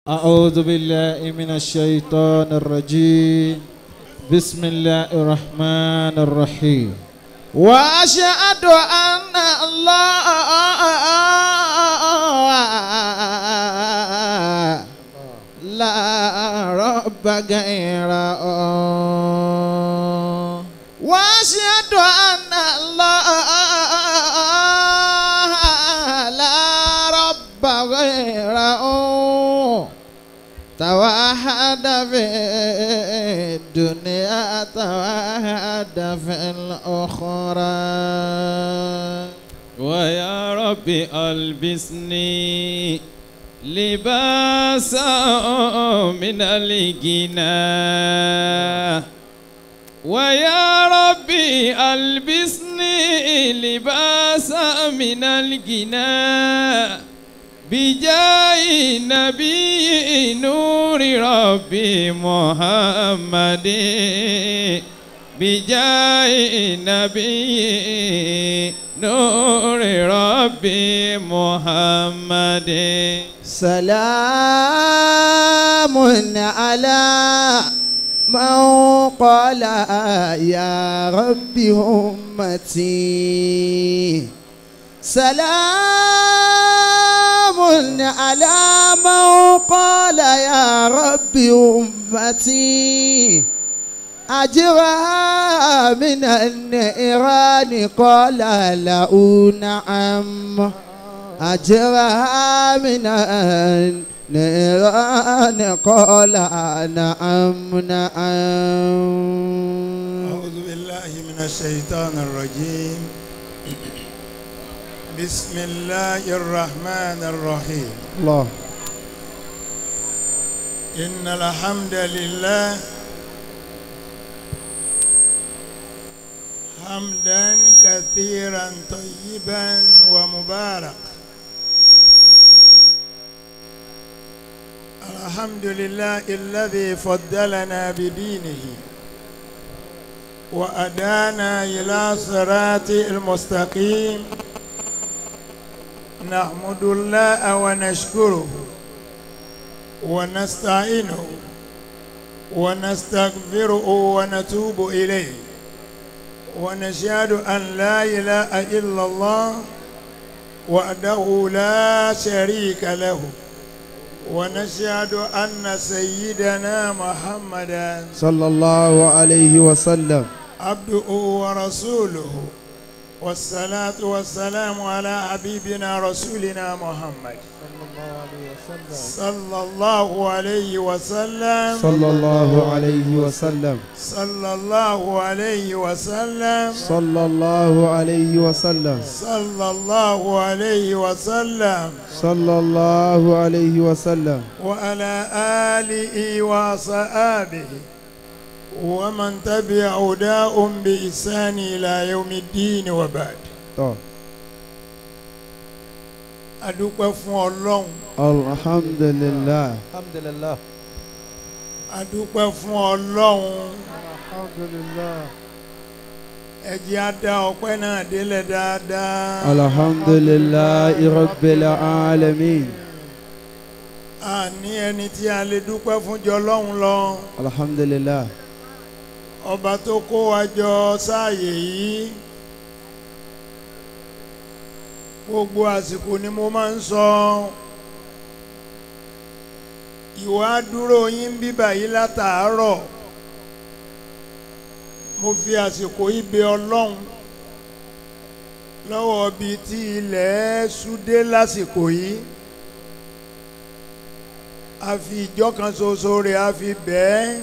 أعوذ بالله من الشيطان الرجيم بسم الله الرحمن الرحيم وأشهد أن الله لا رب غيره وأشهد أن الله لا رب غيره توحد في الدنيا توحد في الأخرى ويا رب ألبسني لباسا من الغنى ويا ربي ألبسني لباسا من الغنى بجاه نبي نور ربي محمد بجاه نبي نور ربي محمد سلام على من قال يا رب أمتي سلام على من قال يا رب أمتي أجرها من النيران قال له نعم أجرها من النيران قال نعم نعم أعوذ بالله من الشيطان الرجيم بسم الله الرحمن الرحيم الله إن الحمد لله حمدا كثيرا طيبا ومبارك الحمد لله الذي فضلنا بدينه وأدانا إلى صراط المستقيم نحمد الله ونشكره ونستعينه ونستغفره ونتوب إليه ونشهد أن لا إله إلا الله وحده لا شريك له ونشهد أن سيدنا محمدا صلى الله عليه وسلم عبده ورسوله والصلاة والسلام على حبيبنا رسولنا محمد صلى الله عليه وسلم صلى الله عليه وسلم صلى الله عليه وسلم صلى الله عليه وسلم صلى الله عليه وسلم صلى الله عليه وسلم وعلى آله وصحابه ومن تبع هداهم بإحسان إلى يوم الدين وبعد طب. adúpẹ́ fún ọlọ́run الحمد لله الحمد لله adúpẹ́ fún ọlọ́run الحمد لله ẹ jẹ́ á dá ọpẹ́ náà délẹ̀ dáadáa الحمد لله رب العالمين a ní ẹni tí a lè dúpẹ́ fún jọ ọlọ́run lọ الحمد لله ọba tó kó wa jọ sáàyè yìí gbogbo àsìkò ni mo máa ń sọ ìwà dúró yín bíbà yìí látàárọ̀ mo fi àsìkò yìí bẹ̀ ọlọ́run lọ́wọ́ bíi tí ilẹ̀ ṣúdé lásìkò yìí a fi ìjọ kan ṣoṣo rẹ̀ a fi bẹ́ẹ̀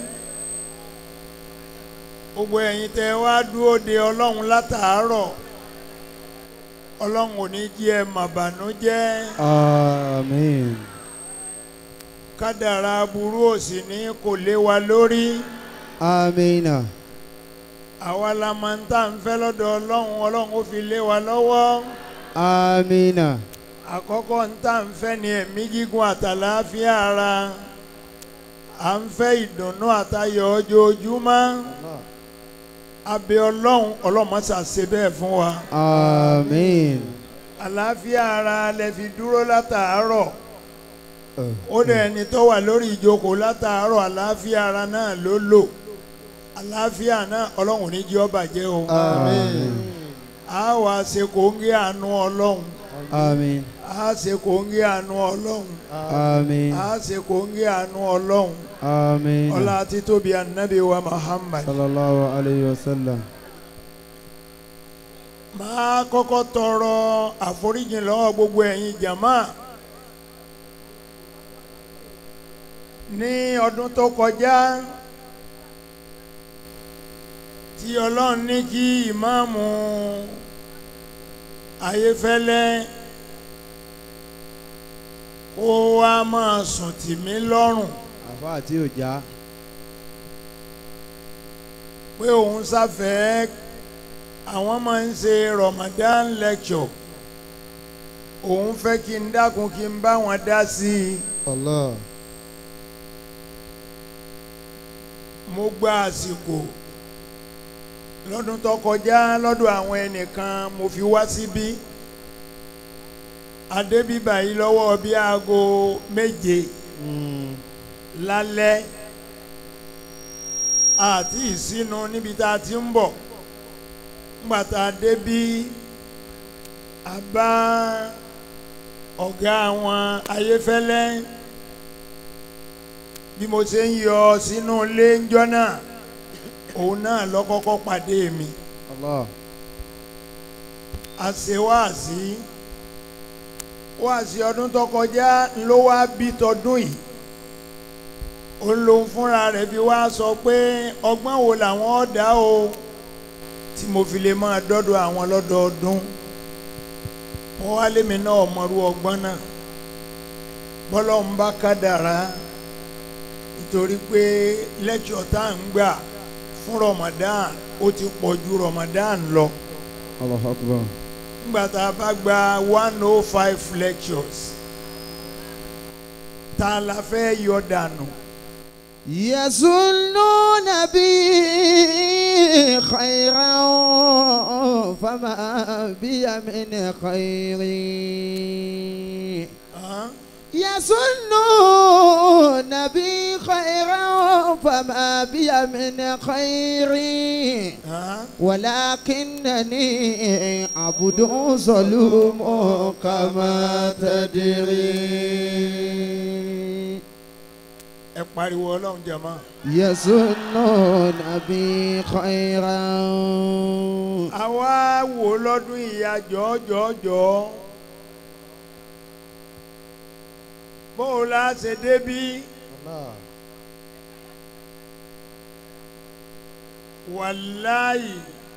gbogbo ẹ̀yin tẹ́ wá dúró de ọlọ́run látàárọ̀ ọlọ́run ò ní jí ẹ màbànújẹ́ آمين kádàrá aburú òsì ní kò lé wa lórí آمين àwa la máa ń tà ń fẹ́ lọ́dọ̀ ọlọ́run ọlọ́run ó fi lé wa lọ́wọ́ آمين àkọ́kọ́ ń tà ń fẹ́ ni ẹ̀mí gígùn àtàlàáfíà ara à ń fẹ́ ìdùnnú àtayọ̀ ojoojúmọ́ abẹ́ ọlọ́run ọlọ́run má ṣe ṣe bẹ́ẹ̀ fún wa آمين àlàáfíà ara lẹ fi dúró látàárọ̀ ó dẹ̀ ẹni tó wà lórí ìjókòó látàárọ̀ àlàáfíà ara náà ló lò àlàáfíà náà ọlọ́run ní jẹ́ ó bàjẹ́ o Àmín. a wà ṣe kòńgé àánú ọlọ́run Àmín. a ṣe kòńgé àánú ọlọ́run Àmín. a ṣe kòńgé àánú ọlọ́run Àmín. ọlá títóbi ànábì wa Muhammad. Sallallahu alayhi wa sallam. máa kọ́kọ́ tọrọ àforíjì lọ́wọ́ gbogbo ẹ̀yin jàmá ní ọdún tó kọjá tí ọlọ́run ní kí ìmáàmù ayéfẹ́lẹ́ kó wá máa sùn tì mí lọ́rùn Àfa àti òjá. pé òun sáfẹ́ àwọn máa ń ṣe Ramadan lecture òun fẹ́ kí n dákun kí n bá wọn dá sí i Allah. mo gba àsìkò lọ́dún tó kọjá lọ́dọ̀ àwọn ẹnìkan mo fi wá síbí adébíbà yìí lọ́wọ́ bí aago méje Mm. lálẹ́ àti ìsinu níbi tá a ti ń bọ̀ ńgbà tá a débí a bá ọ̀gá àwọn ayéfẹ́lẹ́ bí mo ṣe ń yọ sínú ilé ńjọ́ náà òun náà lọ kọ́kọ́ pàdé mi Allah. a ṣe wáàsí wáàsí ọdún tó kọjá ló wá bí tọdún yìí òun lòun fúnra rẹ̀ fi wá sọ pé ọgbọ́n wo làwọn ọ̀dà o tí mo fi lè máa dọ́dọ̀ àwọn lọ́dọọdún mo wá lémi náà mọ̀rú ọgbọ́n náà bọ́lọ́ ń bá kádàrá nítorí pé lẹ́kṣọ̀ tá à ń gbà fún Ramadan ó ti pọ̀ ju Ramadan lọ Allahu akbar. nígbà tá a bá gba one oh five lectures tá a la fẹ́ yọ dànù يظنون بي خيرا فما بي من خير hàn? يظنون بي خيرا فما بي من خير hàn? ولكنني عبد ظلوم كما تدري ẹ pariwo ọlọ́run jẹ̀mọ́ يظنون بي خيرا àwa wò lọ́dún ìyá jọ́jọ́jọ́ bó o la ṣe débí wàláyì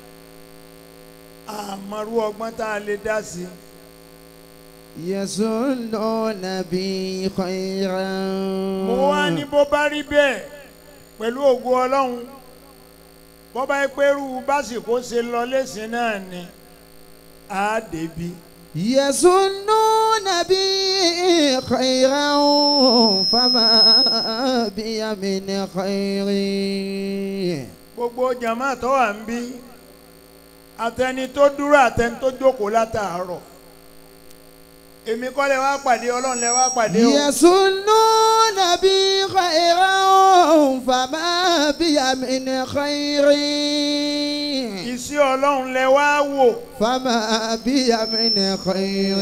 àmọ́rú ọgbọ́n tá a lè dá sí i. يظنون بي خيرا mo wá ní bó bá rí bẹ́ẹ̀ pẹ̀lú ògo ọlọ́run bó bá yẹ pé irú básìkò ṣe lọ lẹ́sìn náà ni á débi. يظنون بي خيرا فما بي من خير gbogbo jama tó wà ń bí àtẹni tó dúró àtẹni tó jókòó látàárọ̀ èmi kọ́ lẹ wá pàdé ọlọ́run lẹ wá pàdé o. يظنون بي خيرا فما بي من خير iṣẹ́ ọlọ́run lẹ wá wò فما بي من خير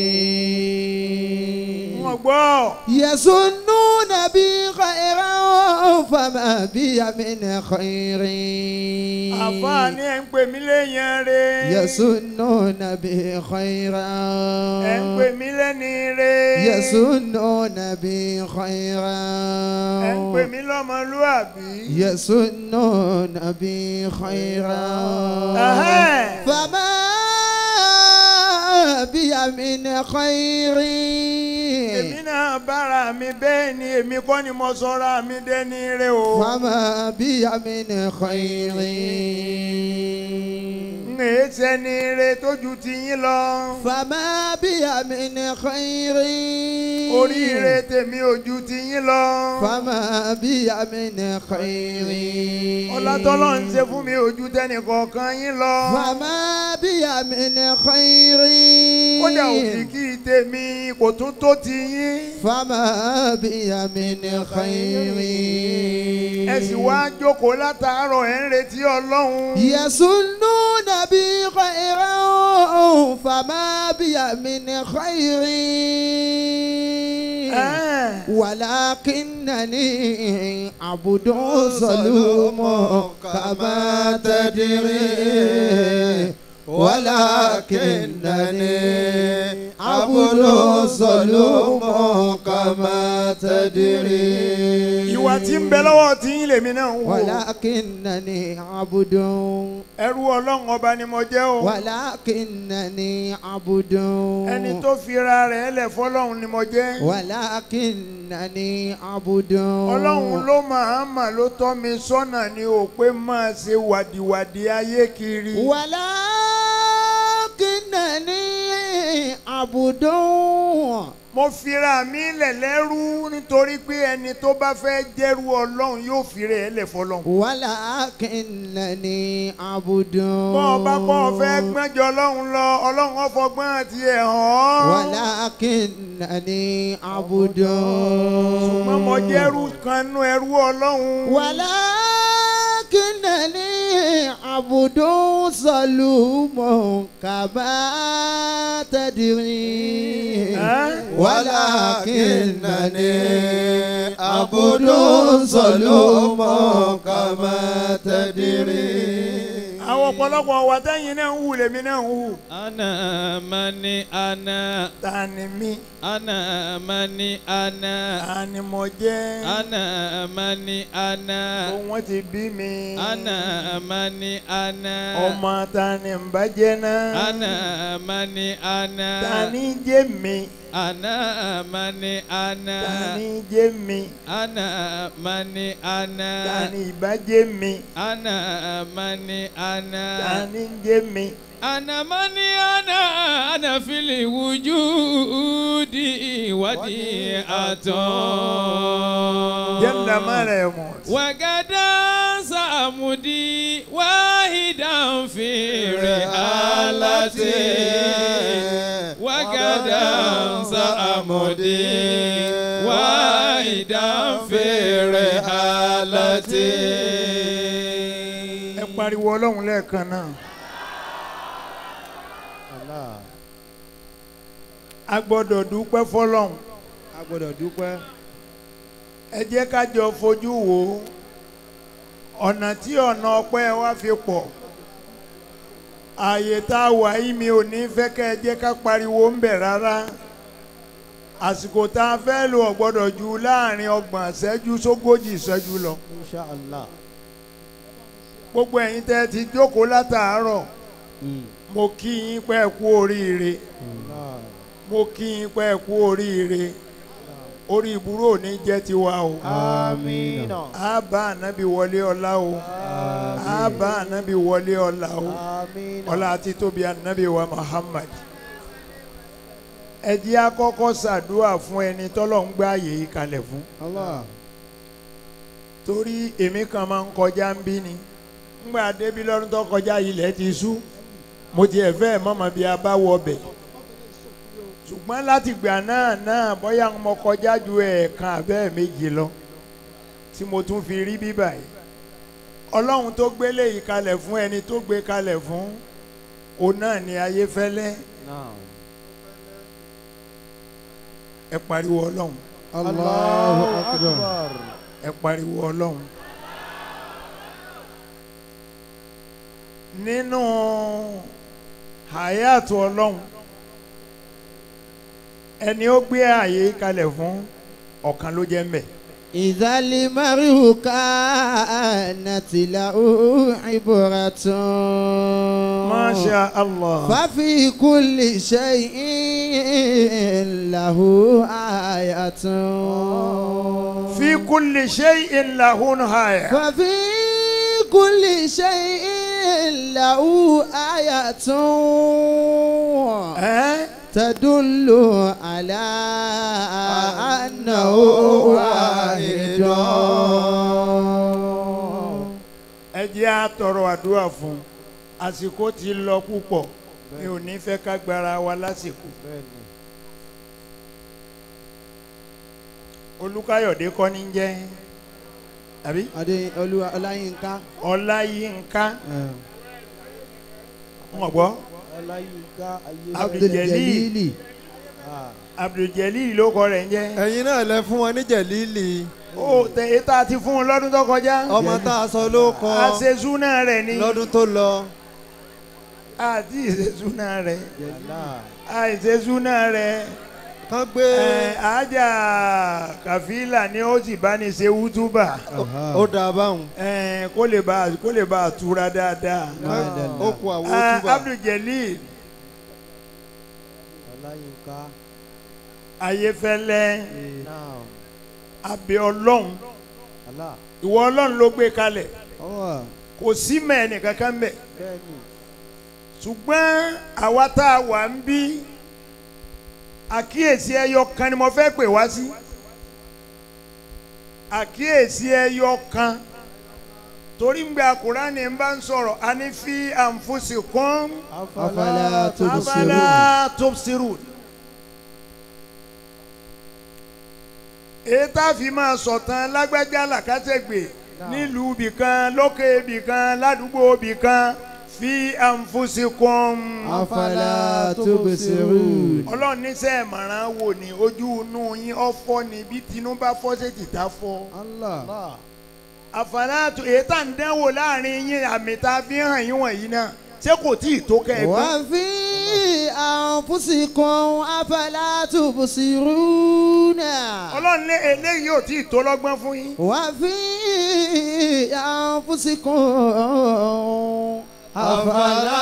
wọ́n gbọ́ يظنون بي خيرا فما بي من خير àfààní ẹ̀ ń pè mí léyìn re يظنون بي خيرا ẹ̀ ń pè mí lẹ́ni re يظنون بي خيرا ẹ̀ ń pè mí lọ́mọlúàbí. يظنون بي خيرا Ẹ̀hẹ́n. فما بي من خير èmi náà bára mi bẹ́ẹ̀ ni èmi kọ́ ni mo sọra mi dẹ́ni re o. فما بي من خير ń èé sẹ́ni re tójú ti yín lọ. فما بي من خير oríire tèmi ojú ti yín lọ. فما بي من خير ọlátọ́lọ́ ń ṣe fún mi ojú tẹ́nì kọ̀ọ̀kan yín lọ. فما بي من خير kódà òkìkí tèmi kò tún tó ti yín. فما بي من خير ẹ sì wá jókòó látàárọ̀ ẹ̀ ń retí ọlọ́run. يسنون بي خيرا فما بي من خير Ẹ́ẹ̀. ولكنني عبد ظلوم كما تدري ولكنني عبد ظلوم كما تدري ìwà tí ń bẹ lọ́wọ́ tí yín lèmi náà ń wò. ولكنني عبد ẹrú ọlọ́run ọba ni mo jẹ́ o. ولكنني عبد ẹni tó fira rẹ̀ lẹ̀ fọlọ́run ni mo jẹ́. ولكنني عبد ọlọ́run ló máa mà ló tọ́ mi sọ́nà ni ò pé máa ṣe wàdìwàdì ayé kiri. ولكنني عبد mo fira mi lẹ̀ lẹ́rú nítorí pé ẹni tó bá fẹ́ jẹ́rú ọlọ́run yóò fira ẹ̀ lẹ̀ fọlọ́run. ولكنني عبد bọ́ ọ bá kọ́ ọ fẹ́ gbẹ́jọ ọlọ́run lọ ọlọ́run ọ̀fọ̀gbọ́n àti ẹ̀ hàn. ولكنني عبد ṣùgbọ́n mo jẹ́rú kan nú ẹrú ọlọ́run. ولكنني عبد ظلوم كما تدري ولكنني عبد ظلوم كما تدري àwọn ọ̀pọ̀lọpọ̀ wa tẹ́yìn náà ń hù lèmi náà ń hù. أنا mani ana ta ni mí ana mani ana ta ni mo jẹ́. ana mani ana wọ́n ti bí mi. ana mani ana ọmọ ta ni ń bá jẹ́ náà. ana mani ana ta ni jẹ́ mi. ana mani ana ta ni jẹ́ mi. ana mani ana ta ni ìbá jẹ́ mi. ana mani ana ta ni jẹ́ mi. أنا من أنا أنا في الوجود وديعة جل ما لا يموت. وغدا سأمضي واحدا في رحالتي وغدا سأمضي واحدا في رحالتي ẹ pariwo ọlọ́run lẹ́ẹ̀kan náà. a gbọ́dọ̀ dúpẹ́ fọlọ́run. a gbọ́dọ̀ dúpẹ́. ẹ jẹ́ ká jọ fojú wo ọ̀nà tí ọ̀nà ọpẹ́ wa fi pọ̀ ààyè tá a wà yìí mi ò ní fẹ́ kẹ́ ẹ jẹ́ ká pariwo ń bẹ̀ rárá àsìkò tá a fẹ́ lò ọ̀ gbọ́dọ̀ ju láàrin ọgbọ̀n ìṣẹ́jú sógójì ìṣẹ́jú lọ insha allah. gbogbo ẹ̀yin tẹ́ ẹ ti jókòó látàárọ̀ mo kí yín pé ẹ kú oríire mo kí yín pé ẹ kú oríire orí ìbúrò ò ní jẹ́ tiwa o. àmín. a bá ànábì wọlé ọlá o a bá ànábì wọlé ọlá o àmín. ọlá àti tóbi ànábì wa Muhammad ẹ jẹ́ á kọ́kọ́ ṣàdúrà fún ẹni tọ́lọ̀ ń gbé ààyè yìí kalẹ̀ fún allah. torí èmi kan máa ń kọjá ń bí ni ńgbà débi lọ́dún tó kọjá ilẹ̀ ti ṣú mo tiẹ̀ fẹ́ mọ̀mọ́ bí a bá wọ ọbẹ̀ ṣùgbọ́n láti gbà náà náà bóyá mo kọjá ju ẹ̀ẹ̀kan abẹ́ méjì lọ tí mo tún fi rí bíbà yìí ọlọ́run tó gbélé yìí kalẹ̀ fún ẹni tó gbé kalẹ̀ fún òun náà ni ayé fẹ́lẹ́ ẹ pariwo ọlọ́run allahu akbar. ẹ pariwo ọlọ́run. nínú hayatu ọlọ́run ẹni ó gbé ààyè kalẹ̀ fún ọ̀kan ló jẹ́ mbẹ̀. إذا المرء كانت له عبرة masha allah. ففي كل شيء له آية fi kulli shay'in lahu haya. ففي كل شيء له آية ẹ́ تدل على أنه واحد ẹ jẹ́ á tọrọ àdúrà fún un àsìkò ti lọ púpọ̀ mi ò ní fẹ́ ká gbára wa lásìkò olùkáyọ̀dé kọ́ ní jẹ́ àbí adé olúwa ọláyínká ọláyínká wọn gbọ́ ọláyínká Abdul-Jalil. abdulgelil ló kọ rẹ̀ ń jẹ́ ẹ̀yin náà lẹ fún wọn ní jẹ̀lílì ó tẹ ètò àti fún un lọ́dún tó kọjá ọmọ tá a sọ ló kọ àṣezúnà rẹ̀ ni lọ́dún tó lọ àti ìṣezúnà rẹ̀ àìṣezúnà rẹ̀ kán gbé ẹ̀ àjà kàfílà ni ó sì bá ní ṣe wútúbà ó dà báwọn ẹ̀ kó lè bá kó lè bá tura dáadáa ó kú àwọn Ah, túbà abdulgelil ọláyínká ayéfẹ́lẹ́ náà abẹ ọlọ́run alá ìwọ ọlọ́run ló gbé kalẹ̀ ọwọ́ kò sí mẹ́ẹ̀nì kankan bẹ́ẹ̀. bẹ́ẹ̀ni ṣùgbọ́n àwa tá a wà ń bí àkíyèsí ẹyọ kan ni mo fẹ́ pè wá sí àkíyèsí ẹyọ kan torí ń gbé Kùránì ń bá ń sọ̀rọ̀ a ní fi anfusikum afala tubsirun afala tubsirun èyí tá a fi máa sọ̀tàn lágbájá làkàtẹ́gbè nílùú ibìkan lókè ibìkan ládùúgbò ibìkan fi anfusikum. afala tubsirun ọlọ́run níṣẹ́ ìmọ̀ràn wò ní ojú inú yín ọ̀fọ́ ni bí tinú bá fọ́ sí tìta fọ́. Allah àfàlàtò èyí tá à ń dánwò láàrin yín àmì tá a fi hàn yín wọ̀nyí náà ṣé kò tí ì tó kẹ́ ẹ gbọ́. wa fi anfusikum afala tubsiruna ọlọ́run lé eléyìí ò tí ì tó lọ́gbọ́n fún yín. wa fi anfusikum afala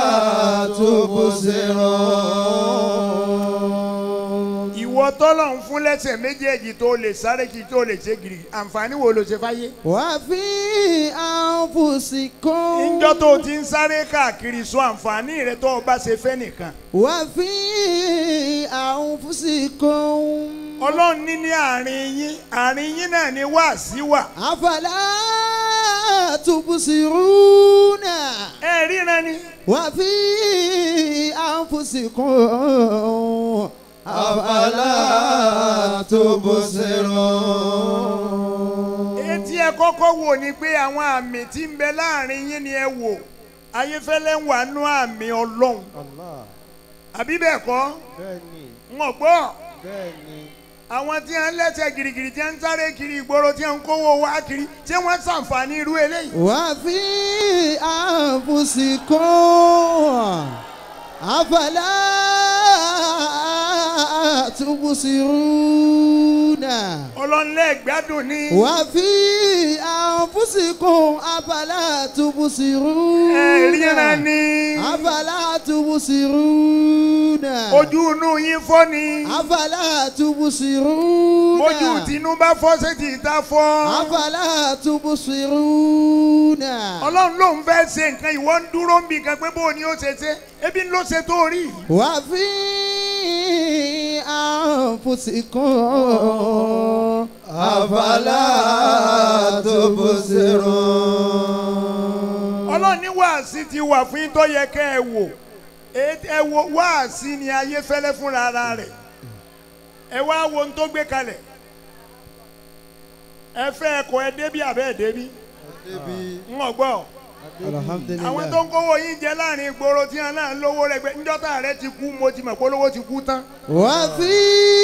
tubsirun. ìwọ tọ́lọ̀ ń fún lẹ́sẹ̀ méjèèjì tó lè sáré kí tó lè ṣe gírì àǹfààní wo ló ṣe fáyé. wa fi anfusikum. níjọ́ tó o ti ń sáré káàkiri sọ àǹfààní rẹ tó o bá ṣe fẹ́ nìkan. وفي أنفسكم ọlọ́run ní ní àárín yín àárín yín náà ni wáàsí wà. أفلا تبصرون ẹ ríran ni. وفي أنفسكم أفلا تبصرون etí ẹ kọ́kọ́ wò ni pé àwọn àmì tí ń bẹ láàrin yín ni ẹ wò ayéfẹ́lẹ́ ń wà nú àmì ọlọ́run الله àbí bẹ́ẹ̀ kọ́ بني ń gbọ́ بني àwọn tí wọ́n lẹ́sẹ̀ girigiri tí wọ́n ń sáré kiri ìgboro tí wọ́n ń kówó wá kiri tí wọ́n ṣàǹfààní irú eléyìí. وفي أنفسكم أفلا تبصرون ọlọ́nlẹ̀ gbádùn ní. وفي أنفسكم أفلا تبصرون ẹ ríran ni. أفلا تبصرون ojú inú yín fọ́ ni. أفلا تبصرون ojú tinú bá fọ́ sétí ìta fọ́. أفلا تبصرون ọlọ́run ló ń fẹ́ ṣe nǹkan ìwọ ń dúró ń bì kan pé bó ni ó ṣe ṣe ebi ló ṣe tó rí. وفي أنفسكم أفلا تبصرون ọlọ́run ní wáàsí ti wà fún yín tó yẹ kẹ́ ẹ wò Èé- ẹ wo wáàsí ni ayé fẹ́lẹ́ fúnra ara rẹ̀ ẹ wá wo ohun tó gbé kalẹ̀ ẹ fẹ́ ẹ̀kọ́ ẹ débí àbẹ́ ẹ débí Débi ń ọ̀gbọ́ الحمد àwọn لله tó ń kówó yín jẹ láàrin ìgboro tí wọn náà ń lówó rẹ gbé ńjọ́tà rẹ ti kú mo ti mọ̀ pé olówó ti kú tán. وفي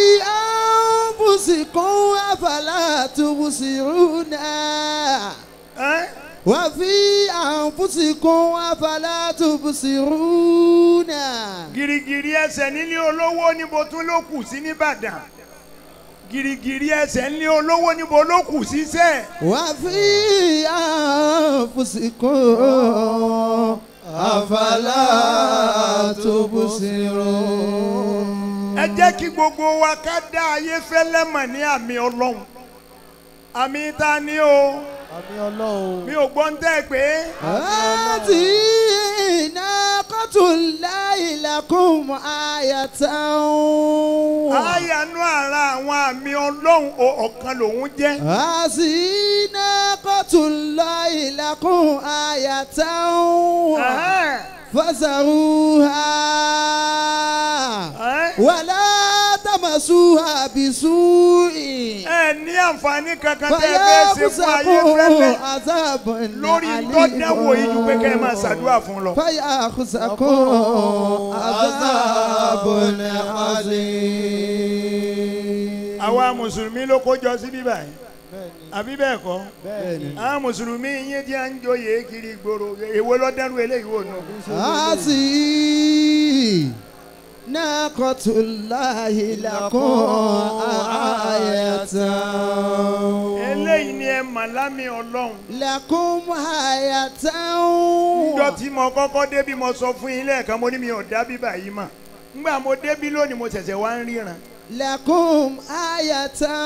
أنفسكم أفلا تبصرون Ẹ́? وفي أنفسكم أفلا تبصرون girigiri ẹsẹ̀ nílé olówó níbo tún ló kù sí nìbàdàn girigiri ẹsẹ̀ nílé olówó níbo ló kù sí sẹ́ẹ̀. وفي أنفسكم أفلا تبصرون ẹ jẹ́ kí gbogbo wa ká dá ayé fẹ́lẹ́ mọ̀ ní àmì ọlọ́run àmì ta ni o àmì ọlọ́run. mi ò gbọ́ ń tẹ́ pé هذه ناقة الله لكم آية àyànú ara àwọn àmì ọlọ́run o- ọ̀kan lòun jẹ́ هذه ناقة الله لكم آية Ẹ̀hẹ́n. فزروها Ẹ́. ولا تمسوها بسوء ẹ ní àǹfààní kankan tẹ́ ẹ fẹ́ ṣe fún ayé fẹ́lẹ́ فيأخذكم عذاب lórí tọ́dáwò yìí ju pé kẹ́ ẹ máa ṣàdúrà fún lọ. فيأخذكم عذاب عظيم àwa mùsùlùmí ló kó jọ síbí báyìí bẹ́ẹ̀ni àbí bẹ́ẹ̀ kọ́ bẹ́ẹ̀ni. àwọn mùsùlùmí yín tí a ń joyè kiri ìgboro èwo ló dẹ́rù eléyìí wò nù. هذه ناقة الله لكم آية eléyìí ni ẹ mà lámì ọlọ́run. لكم آية níjọ́ tí mo kọ́kọ́ débí mo sọ fún yín lẹ́ẹ̀kan mo ní mi ò dá bíbà yìí mà ngbà mo débí lónìí mo ṣẹ̀ṣẹ̀ wá ń ríran. لكم آية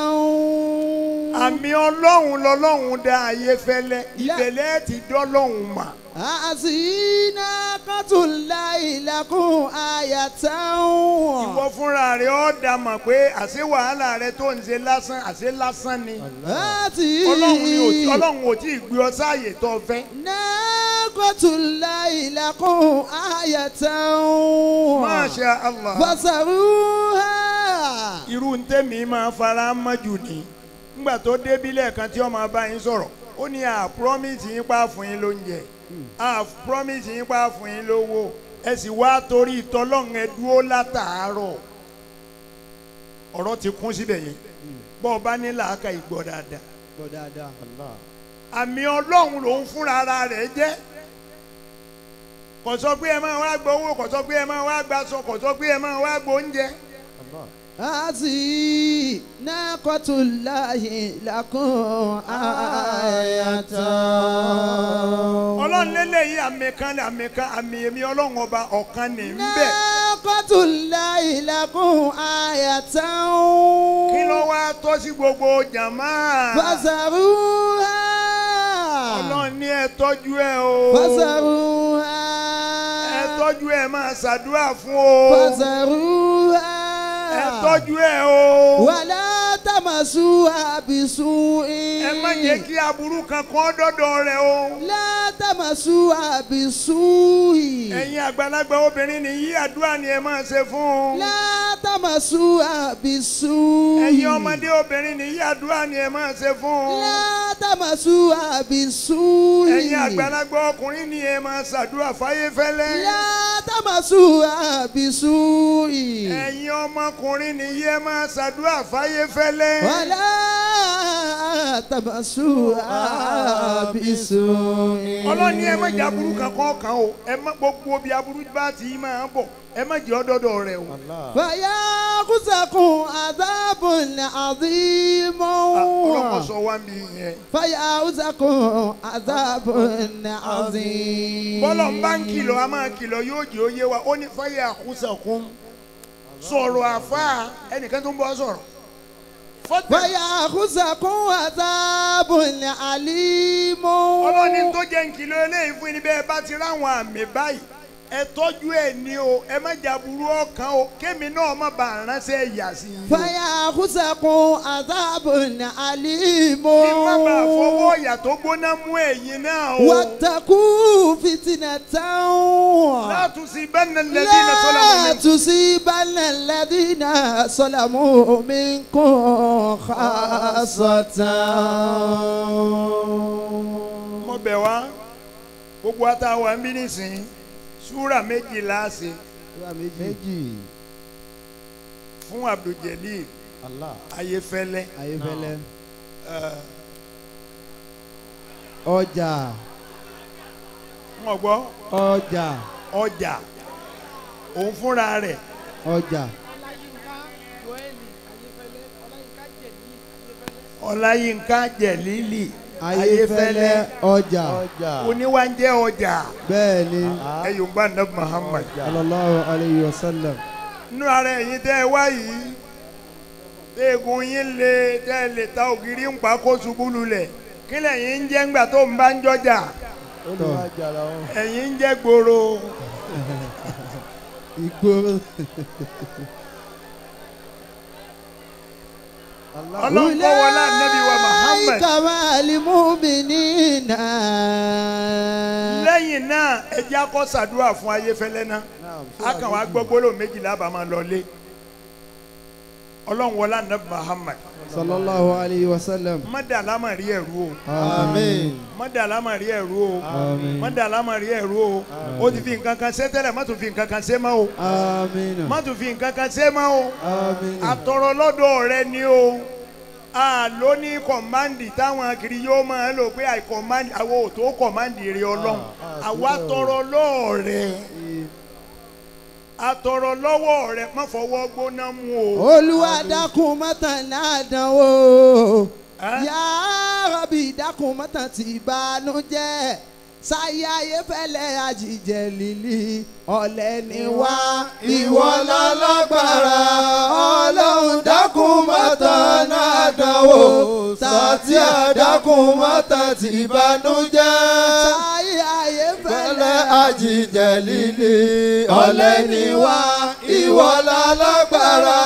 àmì ọlọ́run lọ́lọ́run dá ayé fẹ́lẹ́ ìbẹ̀lẹ̀ ti dọ́lọ́run mà. هذه ناقة الله لكم آية ìwọ fúnra rẹ ọ́ dà mọ̀ pé àṣé wàhálà rẹ tó ń ṣe lásán àṣé lásán ni. هذه ọlọ́run ni ò tí ọlọ́run ò tí ì gbé ọ sáàyè tó o fẹ́. ناقة الله لكم آية Masha Allah. فسروها irú ntẹ́mi máa fara mọ́ jù ní. ngbà tó débí lẹ́ẹ̀kan tí ọmọ bá yín sọ̀rọ̀ ó ní à promise yín pa fún yín lóúnjẹ à promise yín pa fún yín lówó ẹ sì wá torí ìtọ́lọ́run ẹ dúró látàárọ̀ ọ̀rọ̀ ti kún síbẹ̀ yẹn bọ́ ọ bá ní làákà ìgbọ́ dáadáa gbọ́ dáadáa. àmì ọlọ́run lòun fúnra ara rẹ̀ jẹ́ kò sọ pé ẹ máa wá gbọ́ owó kò sọ pé ẹ máa wá gbà sọ kò sọ pé ẹ máa wá gbọ́ oúnjẹ. هذه ناقة الله لكم آية ọlọ́run lélẹ́yìí àmì kan ní àmì kan àmì èmi ọlọ́run ọba ọ̀kan ní ń bẹ̀. ناقة الله لكم آية kí ló wá tọ́ sí gbogbo jàmá. فسروها ọlọ́run ní ẹ tọ́jú ẹ o. فسروها ẹ tọ́jú ẹ máa ṣàdúrà fún o. فسروها ẹ tọ́jú ẹ o. ولا تمسوها بسوء ẹ má jẹ́ kí aburú kankan dọ́dọ̀ rẹ o. لا تمسوها بسوء ẹ̀yin àgbàlagbà obìnrin nìyí àdúrà ni ẹ máa ṣe fún un. لا تمسوها بسوء ẹ̀yin ọmọdé obìnrin nìyí àdúrà ni ẹ máa ṣe fún un. لا تمسوها بسوء ẹ̀yin àgbàlagbà ọkùnrin ni ẹ máa ṣàdúrà fáyé fẹ́lẹ́. لا تمسوها بسوء ẹ̀yin ọmọkùnrin nìyí ẹ máa ṣàdúrà fáyé fẹ́lẹ́. ولا تمسوها بسوء ọlọ́ni ẹ má jẹ́ aburú kankan kan o ẹ má gbogbo bí aburú bá ti máa bọ̀ ẹ má jẹ́ ọdọ́dọ̀ rẹ o. فيأخذكم عذاب عظيم ọlọ́kọ̀ sọ wá mi yẹn. فيأخذكم عذاب عظيم bọ́lọ̀ ń bá ń kìlọ̀ a máa kìlọ̀ yóò jẹ́ òye wa ó ní fáyà àkúsàkún sọ̀rọ̀ àfa ẹnìkan tó ń bọ́ sọ̀rọ̀. fọ́tẹ̀ فيأخذكم عذاب عليم ọlọ́ni tó jẹ́ ń kìlọ̀ eléyìí fún yín bẹ́ẹ̀ bá ti ráwọn àmì báyìí ẹ tọ́jú ẹ ní o ẹ má jà burú ọkàn o kémi náà má bàa ránṣẹ́ ìyà sí i. فيأخذكم عذاب عليم kí n má bàa fọwọ́ ìyà tó gbóná mú ẹ̀yin náà o. واتقوا فتنة لا تصيبن الذين ظلموا لا منكم تصيبن الذين ظلموا منكم خاصة mo bẹ̀ wá gbogbo àtàwọn ń bí nísìnyí súrà méjìlá ṣe méjì. fún Abdul-Jalil Allah. Ayéfẹ́lẹ́ ayéfẹ́lẹ́ ẹ̀, ọjà wọ́n gbọ́ ọjà ọjà òun fúnra rẹ̀ ọjà Ọláyínká Jẹ̀lílì ayéfẹ́lẹ́ ọjà ọjà. oníwájẹ́ ọjà bẹ́ẹ̀ ni ẹ̀yùn bá nàbí Muhammad sallallahu alayhi wa sallam nínú ara ẹ̀yin tẹ́ ẹ wá yìí eegun yín lé tẹ́ ẹ lè ta ògiri ń pa kó ṣubú lulẹ̀ kí lẹ́yìn ń jẹ́ ńgbà tó ń bá ń jọjà olùwàjà làwọn. ẹ̀yin ń jẹ́ gbòòrò ìgboro. ọlọ́run kọ́ wọlé ànábì wa Muhammad kàmá alimuminina. lẹ́yìn náà ẹ jẹ́ akọ́ sàdúrà fún ayéfẹ́lẹ́ náà a kàn wá gbọ́ gbólóhùn méjìlá bá máa lọ lé ọlọ́run wọlé ànábì Muhammad sallallahu alayhi wa sallam. mọ́dà lámà rí ẹ̀rú o àmín. mọ́dà lámà rí ẹ̀rú o Àmín. mọ́dà lámà rí ẹ̀rú o ó ti fi nǹkan kan ṣe tẹ́lẹ̀ má tún fi nǹkan kan ṣe mọ́ o Amina. má tún fi nǹkan kan ṣe mọ́ o Amina. àtọ̀rọ̀ lọ́dọ̀ rẹ ni o a ló ní kọ̀mándì táwọn kiri yóò máa lò pé àìkọ̀mándì àwọn ò tó kọ̀mándì rẹ ọlọ́run àwa tọrọ lọ́ọ̀ rẹ àtọ̀rọ̀ lọ́wọ́ rẹ má fọwọ́ gbóná mú o. olúwa dákun mọ́tàn ládánwò Ẹ́? yá rọ́bì dákun mọ́tàn tí ìbànújẹ́ sáyé ayé fẹ́lẹ́ àjíjẹ líli ọ̀lẹ ni wá ìwọ lálágbára ọlọ́run dákun mọ́tàn ládánwò sátí àdákùn mọ́tà tí ìbànújẹ́. sáyé ayé Fẹ́lẹ́ fẹ́lẹ́ àjíjẹ líle ọ̀lẹ ni wá ìwọ lálágbára.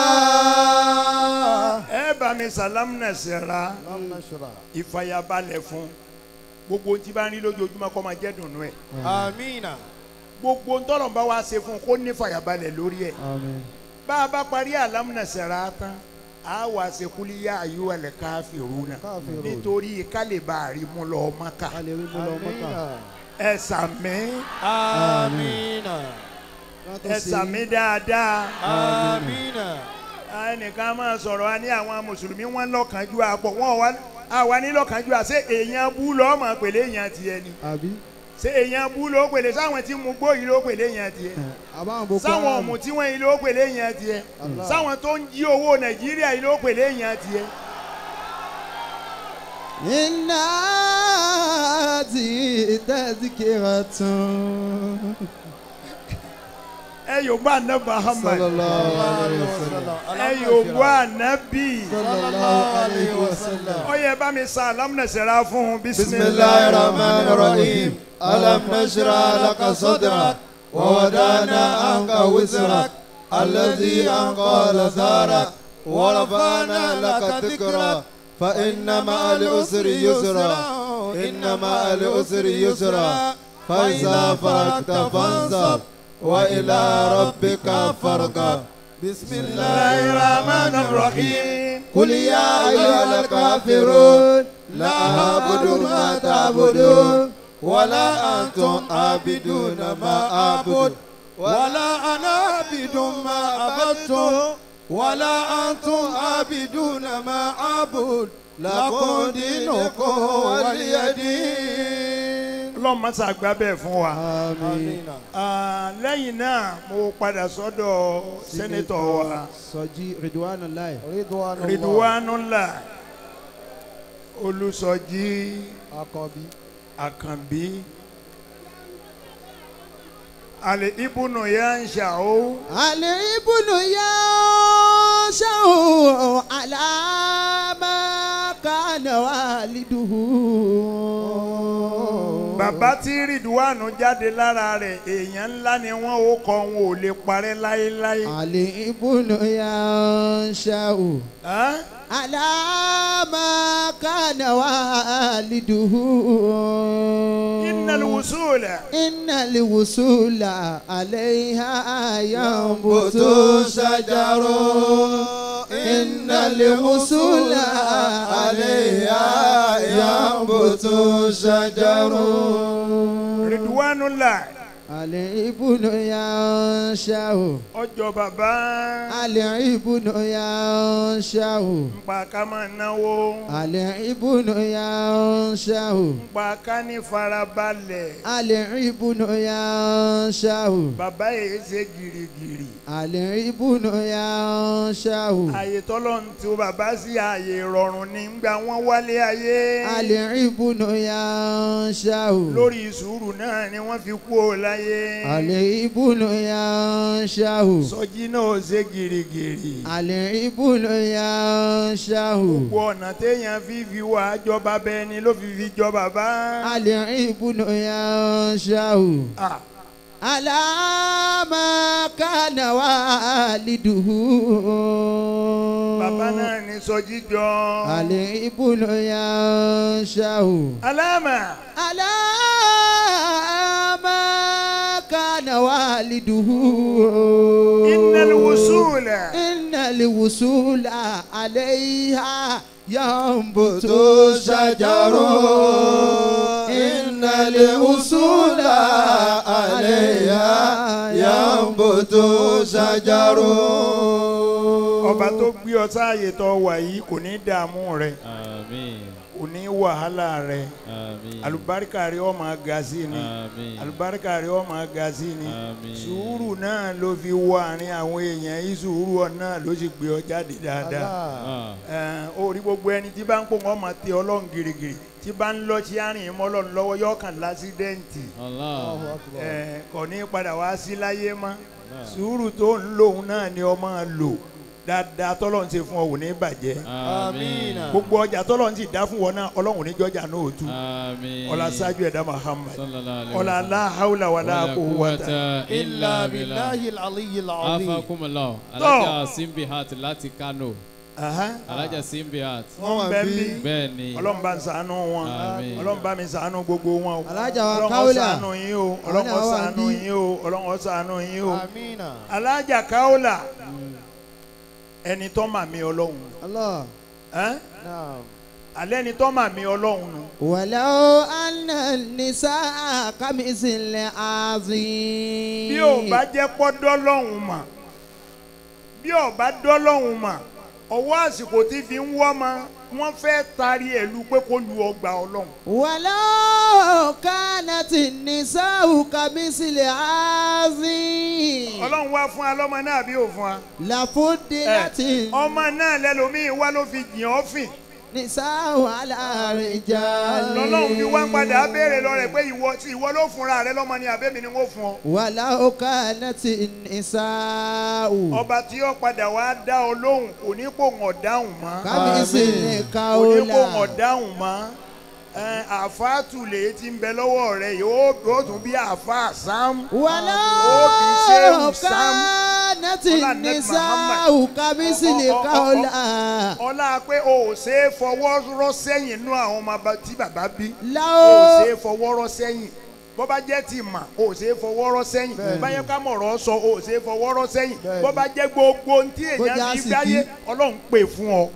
ẹ bá mi sàlámù náà ṣẹ̀ra ìfàyàbalẹ̀ fún gbogbo tí bá ń rí lójoojúmọ́ kó máa jẹ́ dùnú ẹ̀ Amina. gbogbo ntọ́nà bá wa ṣe fún un kó ní fàyàbalẹ̀ lórí ẹ̀ Àmín. bá a bá parí àlámùnà ṣẹ̀ra tán a wà ṣe kúlíyà ayyuhal kafiruna Kafirun. nítorí ká lè bá a rí mú lọ Mákà alẹ́ wí mú lọ mọ́kà. ẹ sàmí Amina. ẹ sàmí dáadáa Amina. ẹnìkan máa sọ̀rọ̀ wa ní àwọn mùsùlùmí wọn lọ́kànjú àpọ̀ wọn wá àwa ní lọ́kànjú à ṣé èèyàn bú lọ́ọ́ mọ̀ pèlè èèyàn tiẹ̀ ni àbí ṣé èèyàn bú ló pèlè sáwọn tí mu gbó yìí ló pèlè èèyàn tiẹ̀ àbáwọn boko sáwọn haram. ọ̀mù tí wọ́n yìí ló pèlè èèyàn tiẹ̀ Allah. sáwọn tó ń jí owó nàìjíríà yìí ló pèlè èèyàn tiẹ̀ iná ti tẹ́síkìrọ̀ tún. ẹ yóò gbọ́ àná Muhammad sallallahu alayhi wa sallam. ẹ yóò gbọ́ ànábì sallallahu alayhi wa sallam. ó yẹ bá mi sa alámúnẹsẹ̀rá fún un بسم الله الرحمن الرحيم ألم نشرح لك صدرك ووضعنا عنك وزرك الذي أنقض ظهرك ورفعنا لك ذكرك فإن مع العسر يسرا إن مع العسر يسرا فإذا فرغت فانصب وإلى ربك فارغب بسم الله الرحمن الرحيم قل يا أيها الكافرون لا أعبد ما تعبدون ولا أنتم عابدون ما أعبد ولا أنا عابد ما عبدتم ولا أنتم عابدون ما أعبد لكم دينكم ولي دين ọlọ́run máa ṣàgbá bẹ́ẹ̀ fún wa. àmín. Ah, lẹ́yìn náà mo padà sọ́dọ̀ sẹ́nẹ́tọ̀ wa sọjí ridwanullahi. Ridwanullah Olùsọjí Àkànbí. Àkànbí àlè ibùnú yá ń ṣàó àlẹ́ ibùnú yá ṣáò àlàmà kánà wàlídùú. bàbá tí Ridwanu jáde lára rẹ̀ èèyàn ńlá ni wọ́n ó kọ́ wọn ò lè parẹ́ láéláé. àlẹ́ ibùnú yá ṣáò. Ah? على ما كان والده إن الوصول إن الوصول عليها ينبت شجر إن الوصول عليها ينبت شجر Ridwanullah الابن ينشأ ọjọ́ bàbá الابن ينشأ ńpa ká máa náwó الابن ينشأ ńpa ká ní farabalẹ̀ الابن ينشأ bàbá yìí ṣe gìrìgìrì الابن ينشأ ààyè tọ́lọ́run tí ó bàbá sí ààyè ìrọ̀rùn ní gbà wọ́n wálé ayé الابن ينشأ lórí sùúrù náà ni wọ́n fi kú ò láyé láyé الابن ينشأ sọjí náà ó ṣe gìrìgìrì الابن ينشأ gbogbo ọ̀nà téèyàn fi fi wà jọba bẹ́ẹ̀ ni ló fi fi jọ bàbá. الابن ينشأ Ah, على ما كان والده bàbá náà ní sọjí jọ. الابن ينشأ alámà على ما كان والده innal wusula. إن الوصول عليها ينبت شجر إن الوصول عليها ينبت شجر ọba tó gbé ọ sáàyè tó wà yìí kò ní dààmú rẹ Àmín. kò ní wàhálà rẹ Àmín. alùbáríkà rẹ ó máa ga sí ni Àmín. alùbáríkà rẹ ó máa ga sí ni Àmín. sùúrù náà ló fi wọ àárín àwọn èèyàn yìí sùúrù ọ náà ló sì gbé ọ jáde dáadáa Ah. Ẹn, ó rí gbogbo ẹni tí bá ń pò wọ́n máa tẹ ọlọ́run girigiri tí bá ń lọ sí àárín mọ́ ọlọ́run lọ́wọ́ yóò kàn lásídẹ́ǹtì Allah. Ẹn, kò ní padà wá sí láyé mọ́ sùúrù tó ń lòun náà ni ọ máa lò dáadáa tọ́lọ́run ṣe fún ọ ò ní bàjẹ́ Àmín. gbogbo ọjà tọ́lọ́run sì dá fún wọn náà ọlọ́run ní jọjà náà ò tú Àmín. ọlá ṣáájú ẹ̀dá Muhammad Sallallahu alaihi ọlá wasallam. aláhàúlà wàlá Wala quwwata quwwata illa إلا billah. بالله العلي العظيم Afakumullah. Alájà Simbihat láti Kano. Aha. Alájà Simbihat. wọ́n bẹ́ẹ̀ bí Bẹ́ẹ̀ ni. ọlọ́run bá ń ṣàánú wọn Àmín. ọlọ́run bá mi ṣàánú gbogbo wọn o Alájà wa ọlọ́run ó Kaula. ṣàánú yín o ọlọ́run ó Àwọn náà wà ṣàánú bí. yín o ọlọ́run ó ṣàánú yín o آمين alájà Kaula ẹni tó mà mí ọlọ́run الله ẹ́n? نعم alẹ́ ni tó mà mí ọlọ́run nu ولو أن النساء كمثل عظيم bí ò bá jẹ́ pọ́ dọ́lọ́hún mà bí ò bá dọ́lọ́hún mà ọwọ́ àsìkò tí fi ń wọ́ ma wọ́n fẹ́ taari ẹ̀ lu pé kó lu ọgbà ọlọ́run ولو كانت النساء كمثل عظيم ọlọ́run wá fún wa lọ́mọ náà bí ò fún wa لفضلت ọmọ náà lẹ́lòmíì wá ló fi jìn ọ́ fìn النساء على الرجال lọ́lọ́run fi wá ń padà béèrè lọ rẹ̀ pé ìwọ tí ìwọ ló fúnra rẹ lọ́mọ ni àbẹ́mi ni wọ́n fún ọ. ولو كانت النساء ọba tí ó padà wá dá ọ lóhùn kò ní kó wọn dáhùn mọ́ كمثل kò ní kó wọn قولا dáhùn mọ́ Ẹ, àfáàtù lè ti ń bẹ lọ́wọ́ rẹ yóò yóò tún bí àfáà sam ولو Ṣéhù Sam. كانت Ọlá Nẹ́bí النساء كمثل Ọ- ọ- ọ- قولا ọlá pé o ò ṣe é fọwọ́ rọ́ sẹ́yìn nú àwọn ọmọ bá- tí bàbá bí o ò لو ṣe é fọwọ́ rọ́ sẹ́yìn bó bá jẹ́ ti mà o ò ṣe é fọwọ́ rọ́ sẹ́yìn báyẹn ká mọ̀rọ̀ sọ o ò ṣe é fọwọ́ rọ́ sẹ́yìn Bẹ́ẹ̀ni. bó bá jẹ́ gbogbo ohun tí Bó èèyàn jẹ́ fi àsìkí. gbáyé ọlọ́run pè fún ọ.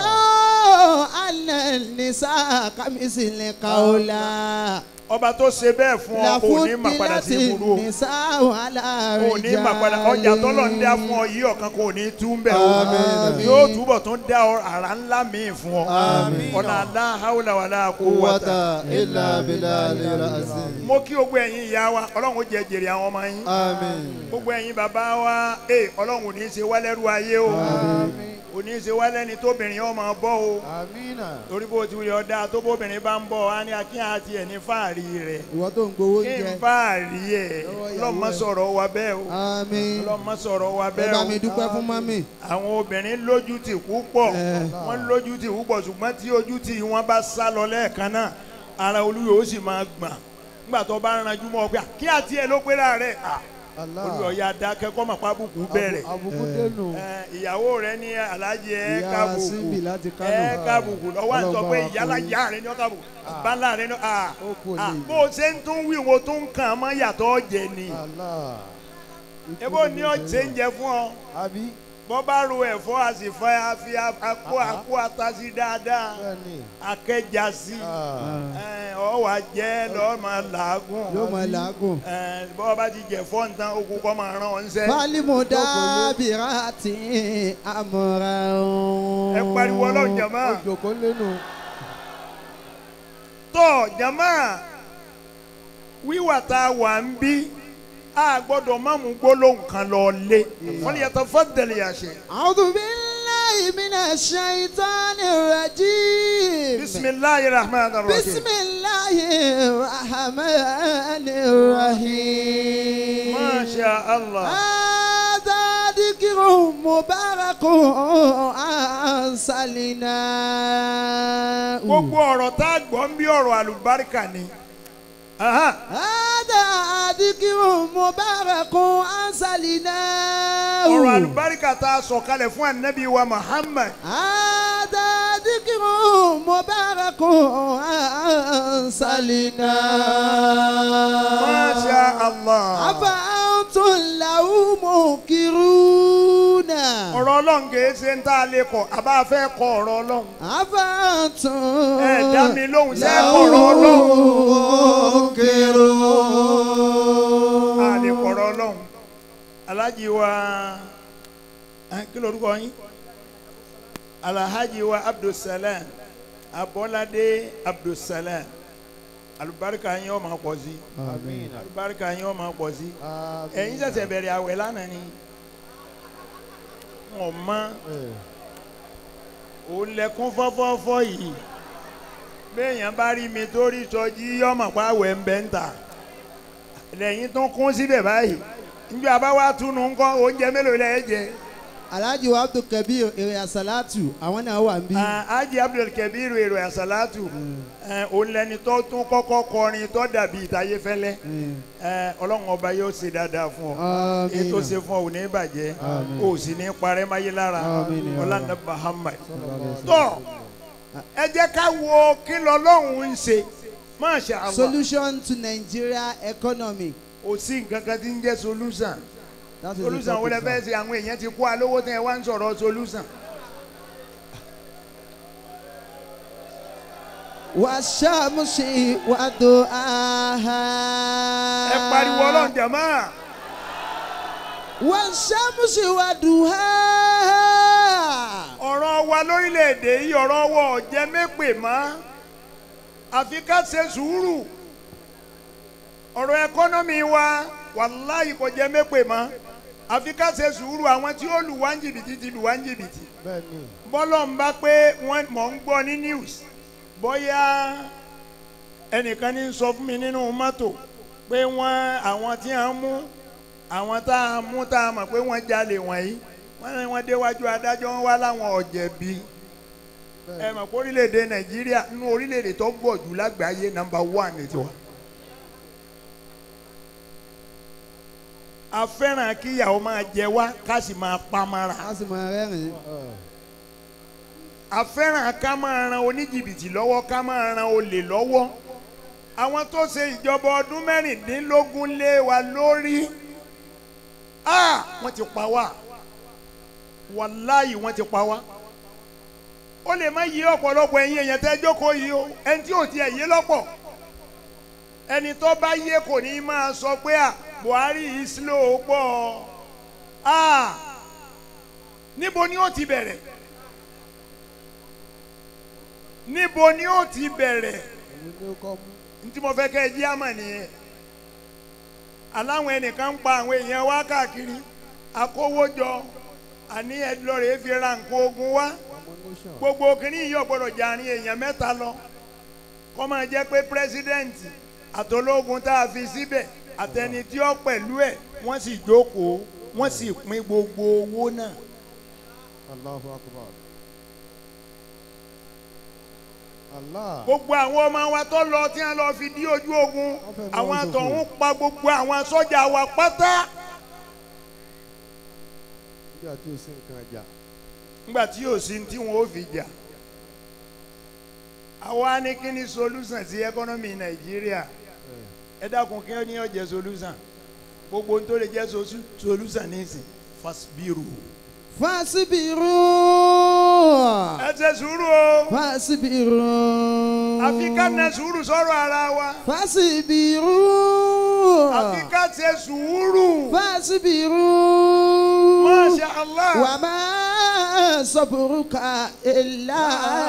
ولو أن النساء كمثل قولا ọba tó ṣe bẹ́ẹ̀ fún ọ ò ní mà padà لفضلت sí burú o النساء على ò ní mà padà ọjà tọ́lọ̀ ń dá fún ọ yìí ọ̀kan kò ní tú ń bẹ̀ o Àmín. yóò túbọ̀ tún dá ọ àrà ńlá míì fún ọ Àmín. ọ̀nà aláhàwùlà wàlà kó قوة wọ́tà. إلا بالله العظيم mo kí gbogbo ẹ̀yin ìyá wa ọlọ́run ó jẹ jèrè àwọn ọmọ yín آمين gbogbo ẹ̀yin bàbá wa ee ọlọ́run ò ní í ṣe wálẹ́rú ayé o ò ní í ṣe wálẹ́ni tóbìnrin ọmọ bọ́ o آمين torí bó ti wulẹ̀ ọ̀dà tó bóbìnrin bá ń bọ̀ á ní akínyà àti ẹ̀ ní fáàrí rẹ̀ ìwọ tó ń gbowó kí n jẹ fáàrí ẹ̀ Lọ́wọ́ ìyàwó lọ́mọ ẹ̀. sọ̀rọ̀ wa bẹ́ẹ̀ o àmín lọ́mọ sọ̀rọ̀ wa ẹ bẹ́ẹ̀ bá o mi dúpẹ́ fún mọ́mì àwọn obìnrin lójú tì púpọ̀ Eh. wọ́n lójú tì púpọ̀ ṣùgbọ́n tí ojú tì wọ́n bá sá lọ lẹ́ẹ̀kan náà ara olúwo ó sì máa gbọ̀n nígbà tó bá ranjú mọ́ ọ pé kí àti ẹ̀ ló pé láàárẹ̀ الله olùyọ̀ ya dákẹ́ kọ́ mọ̀ pábùkù bẹ̀rẹ̀ àbùkù dẹnu Eh, ìyàwó rẹ ní alájẹ ẹ ìyá kábùkù síbì láti kánò ẹ kábùkù lọ́wọ́ àti sọ pé Ọlọ́run bá wa ìyálà kó ìyá rẹ ní ọ kábùkù bàálà rẹ ní à ó kú à, òní bó o ṣe ń tún wí wo tún kàn án mọ́ yàtọ̀ jẹ ni Allah ebo ní ọ ṣe ń jẹ fún ọ àbí bọ́ bá ro ẹ̀fọ́ àsìfọ́ àfi àkó àkó atasi dáadáa bẹ́ẹ̀ni akẹ́jà sí Ah. ọ wà jẹ́ lọ́ọ́ máa làágùn yóò mọ làágùn. Eh, bọ́ bá ti jẹ fọ́ nǹkan okùn kọ́ máa rán ọ ń sẹ́ fálímù dábìrátì àmọ̀ra ẹ pariwo ọlọ́run jàmá ó jòkó lẹ́nu tọ́ jàmá wíwà tá a wà ń bí a gbọ́dọ̀ má mú gbólóhùn kan lọ lé wọ́n yàtọ̀ fọ́tẹ̀lì àṣẹ. A'udhu billahi minash shaitani rajim. bisimilayi rahman rahim. Bismillahi الله الرحمن الرحيم Masha Allah. هذا ذكر مبارك أرسلناه gbogbo ọ̀rọ̀ tá a gbọ́ ń bí ọ̀rọ̀ àlùbáríkà ni. Aha. هذا ذكر مبارك أرسلناه ọ̀rọ̀ àlùbáríkà tá a sọ kalẹ̀ fún ànábì wa Muhammad. هذا ذكر مبارك أرسلناه Masha Allah. أفأنتم له منكرون ọ̀rọ̀ ọlọ́run kìí ṣe ń tá a lè kọ̀ àbá fẹ́ kọ ọ̀rọ̀ ọlọ́run. أفأنتم ẹ dá mi lóhùn ṣe é kọ ọ̀rọ̀ ọlọ́run. منكرون a lè kọ ọ̀rọ̀ ọlọ́run. alhaji wa ẹ, kí lorúkọ yín. alhaji wa abdulsalam abọ́ládé abdulsalam alubarika yín ó máa pọ̀ sí Àmín. alubarika yín ó máa pọ̀ sí. Àmín. ẹ̀yin ṣẹ̀ṣẹ̀ bẹ̀rẹ̀ àwẹ̀ lánàá ni wọn mọ Eh, òun lẹkún fọ́fọ́fọ́ yìí béèyàn bá rí mi tó rí sọjí ọmọ pa àwẹ̀ ń bẹ́ ń tà lẹ́yìn tó kún síbẹ̀ báyìí nígbà bá wá túnú ńkọ́ oúnjẹ mélòó lẹ́yìn jẹ. Alhaji wa Abdul Kabir èrè àsálàtù àwọn náà wà ń bí. Haji Abdul Kabir èrò àsálàtù òun lẹni tó tún kọ́kọ́ kọrin tó dàbí ìtayé fẹ́lẹ́ ọlọ́run ọba yóò ṣe dáadáa fún ọ Àmín. ètò ṣe fún ọ ò ní bàjẹ́ Àmín. o sì ní parẹ́ máyé lára Àmín ya ọlọ́run Muhammad sallallahu tọ́ ẹ jẹ́ ká wo kí lọ́lọ́run ń ṣe Masha Allah Solution to Nigeria economy. kò sí nǹkan kan tí ń jẹ́ solution That is the solution wo lẹ topic, fẹ́ sir. ṣe àwọn èèyàn ti kó alówó tẹ́ ẹ wá ń sọ̀rọ̀ solution. والشمس وضحاها ẹ pariwo ọlọ́run jàmá والشمس وضحاها ọ̀rọ̀ wa lórílẹ̀‐èdè yìí ọ̀rọ̀ wa ò jẹ́ mẹ́pè mọ́ àfi ká ṣe sùúrù ọ̀rọ̀ ẹkọ́nọ́mì wa wàláhì kò jẹ́ mẹ́pè mọ́ àfi ká ṣe sùúrù àwọn tí ó lù wá ń jìbìtì ti lù wá ń jìbìtì Bẹ́ẹ̀ni. bọ́lọ̀ ń bá pé wọ́n mọ̀ ń gbọ́ ní news bóyá ẹnìkan ní sọ fún mi nínú mọ́tò pé wọ́n àwọn tí a ń mú àwọn tá a mú tá a mọ̀ pé wọ́n jalè wọ̀nyí wọ́n ní wọ́n déwájú adájọ́ wọn wá láwọn ọ̀jẹ̀bi ẹ mọ̀ pé orílẹ̀-èdè nàìjíríà nínú orílẹ̀-èdè tó gbọ̀ jù lágbàáyé nàmbà wán ní tiwa. a fẹ́ràn kí ìyàwó máa jẹ wá ká sì máa pa mára a sì máa rẹ́rìn-ín. Eh, a fẹ́ràn ká máa ran oníjìbìtì lọ́wọ́ ká máa ran olè lọ́wọ́ àwọn tó ṣe ìjọba ọdún mẹ́rìndínlógún lé wa lórí ah wọ́n ti pa wá wàláyì wọ́n ti pa wá ó lè má yí ọ̀pọ̀lọpọ̀ ẹ̀yin èèyàn tẹ́ jókòó yìí o ẹni tí ò tiẹ̀ yé lọ́pọ̀ ẹni tó bá yé kò ní máa sọ pé à Buhari yìí slow pọ̀ ah níbo ni ó ti bẹ̀rẹ̀ níbo ni ó ti bẹ̀rẹ̀ èmi ni ó kọ́ mú. ntí mo fẹ́ kẹ́ ẹ jí àmọ̀ nìyẹn aláwọn ẹnìkan ń pa àwọn èèyàn wá káàkiri akówójọ àní ẹdínlọ́rẹ̀ fi ra nǹkan ogun wá Ammunition. gbogbo kìíní yìí ò gbọdọ̀ jàrin èèyàn mẹ́ta lọ kọ́ máa jẹ́ pé pírẹ́sídẹ́ǹtì àtológun tá a fi síbẹ̀ àtẹni tí ó pẹ̀lú ẹ̀ wọ́n sì jókòó wọ́n sì pín gbogbo owó náà Allahu akbar. Allah. gbogbo àwọn ọmọ wa tó lọ tí wọ́n lọ fi dí ojú ogun Wọ́n fẹ́ mú àwọn wọn àtọ̀hún pa gbogbo àwọn sọ́jà wa pátá. Nígbà tí o sí nǹkan ẹja. nígbà tí yóò sí tí wọn ó fi jà àwa ní kí ni solution sí economy nàìjíríà ẹ dákun kí ni ó jẹ́ solution gbogbo ohun tó lè jẹ́ sosu- solution nísìn fasibiru fasibiru. ẹ ṣe sùúrù o fasibiru. àfi ká na sùúrù sọ̀rọ̀ ara wa fasibiru. àfi ká ṣe sùúrù fasibiru. masha allah وما صبرك إلا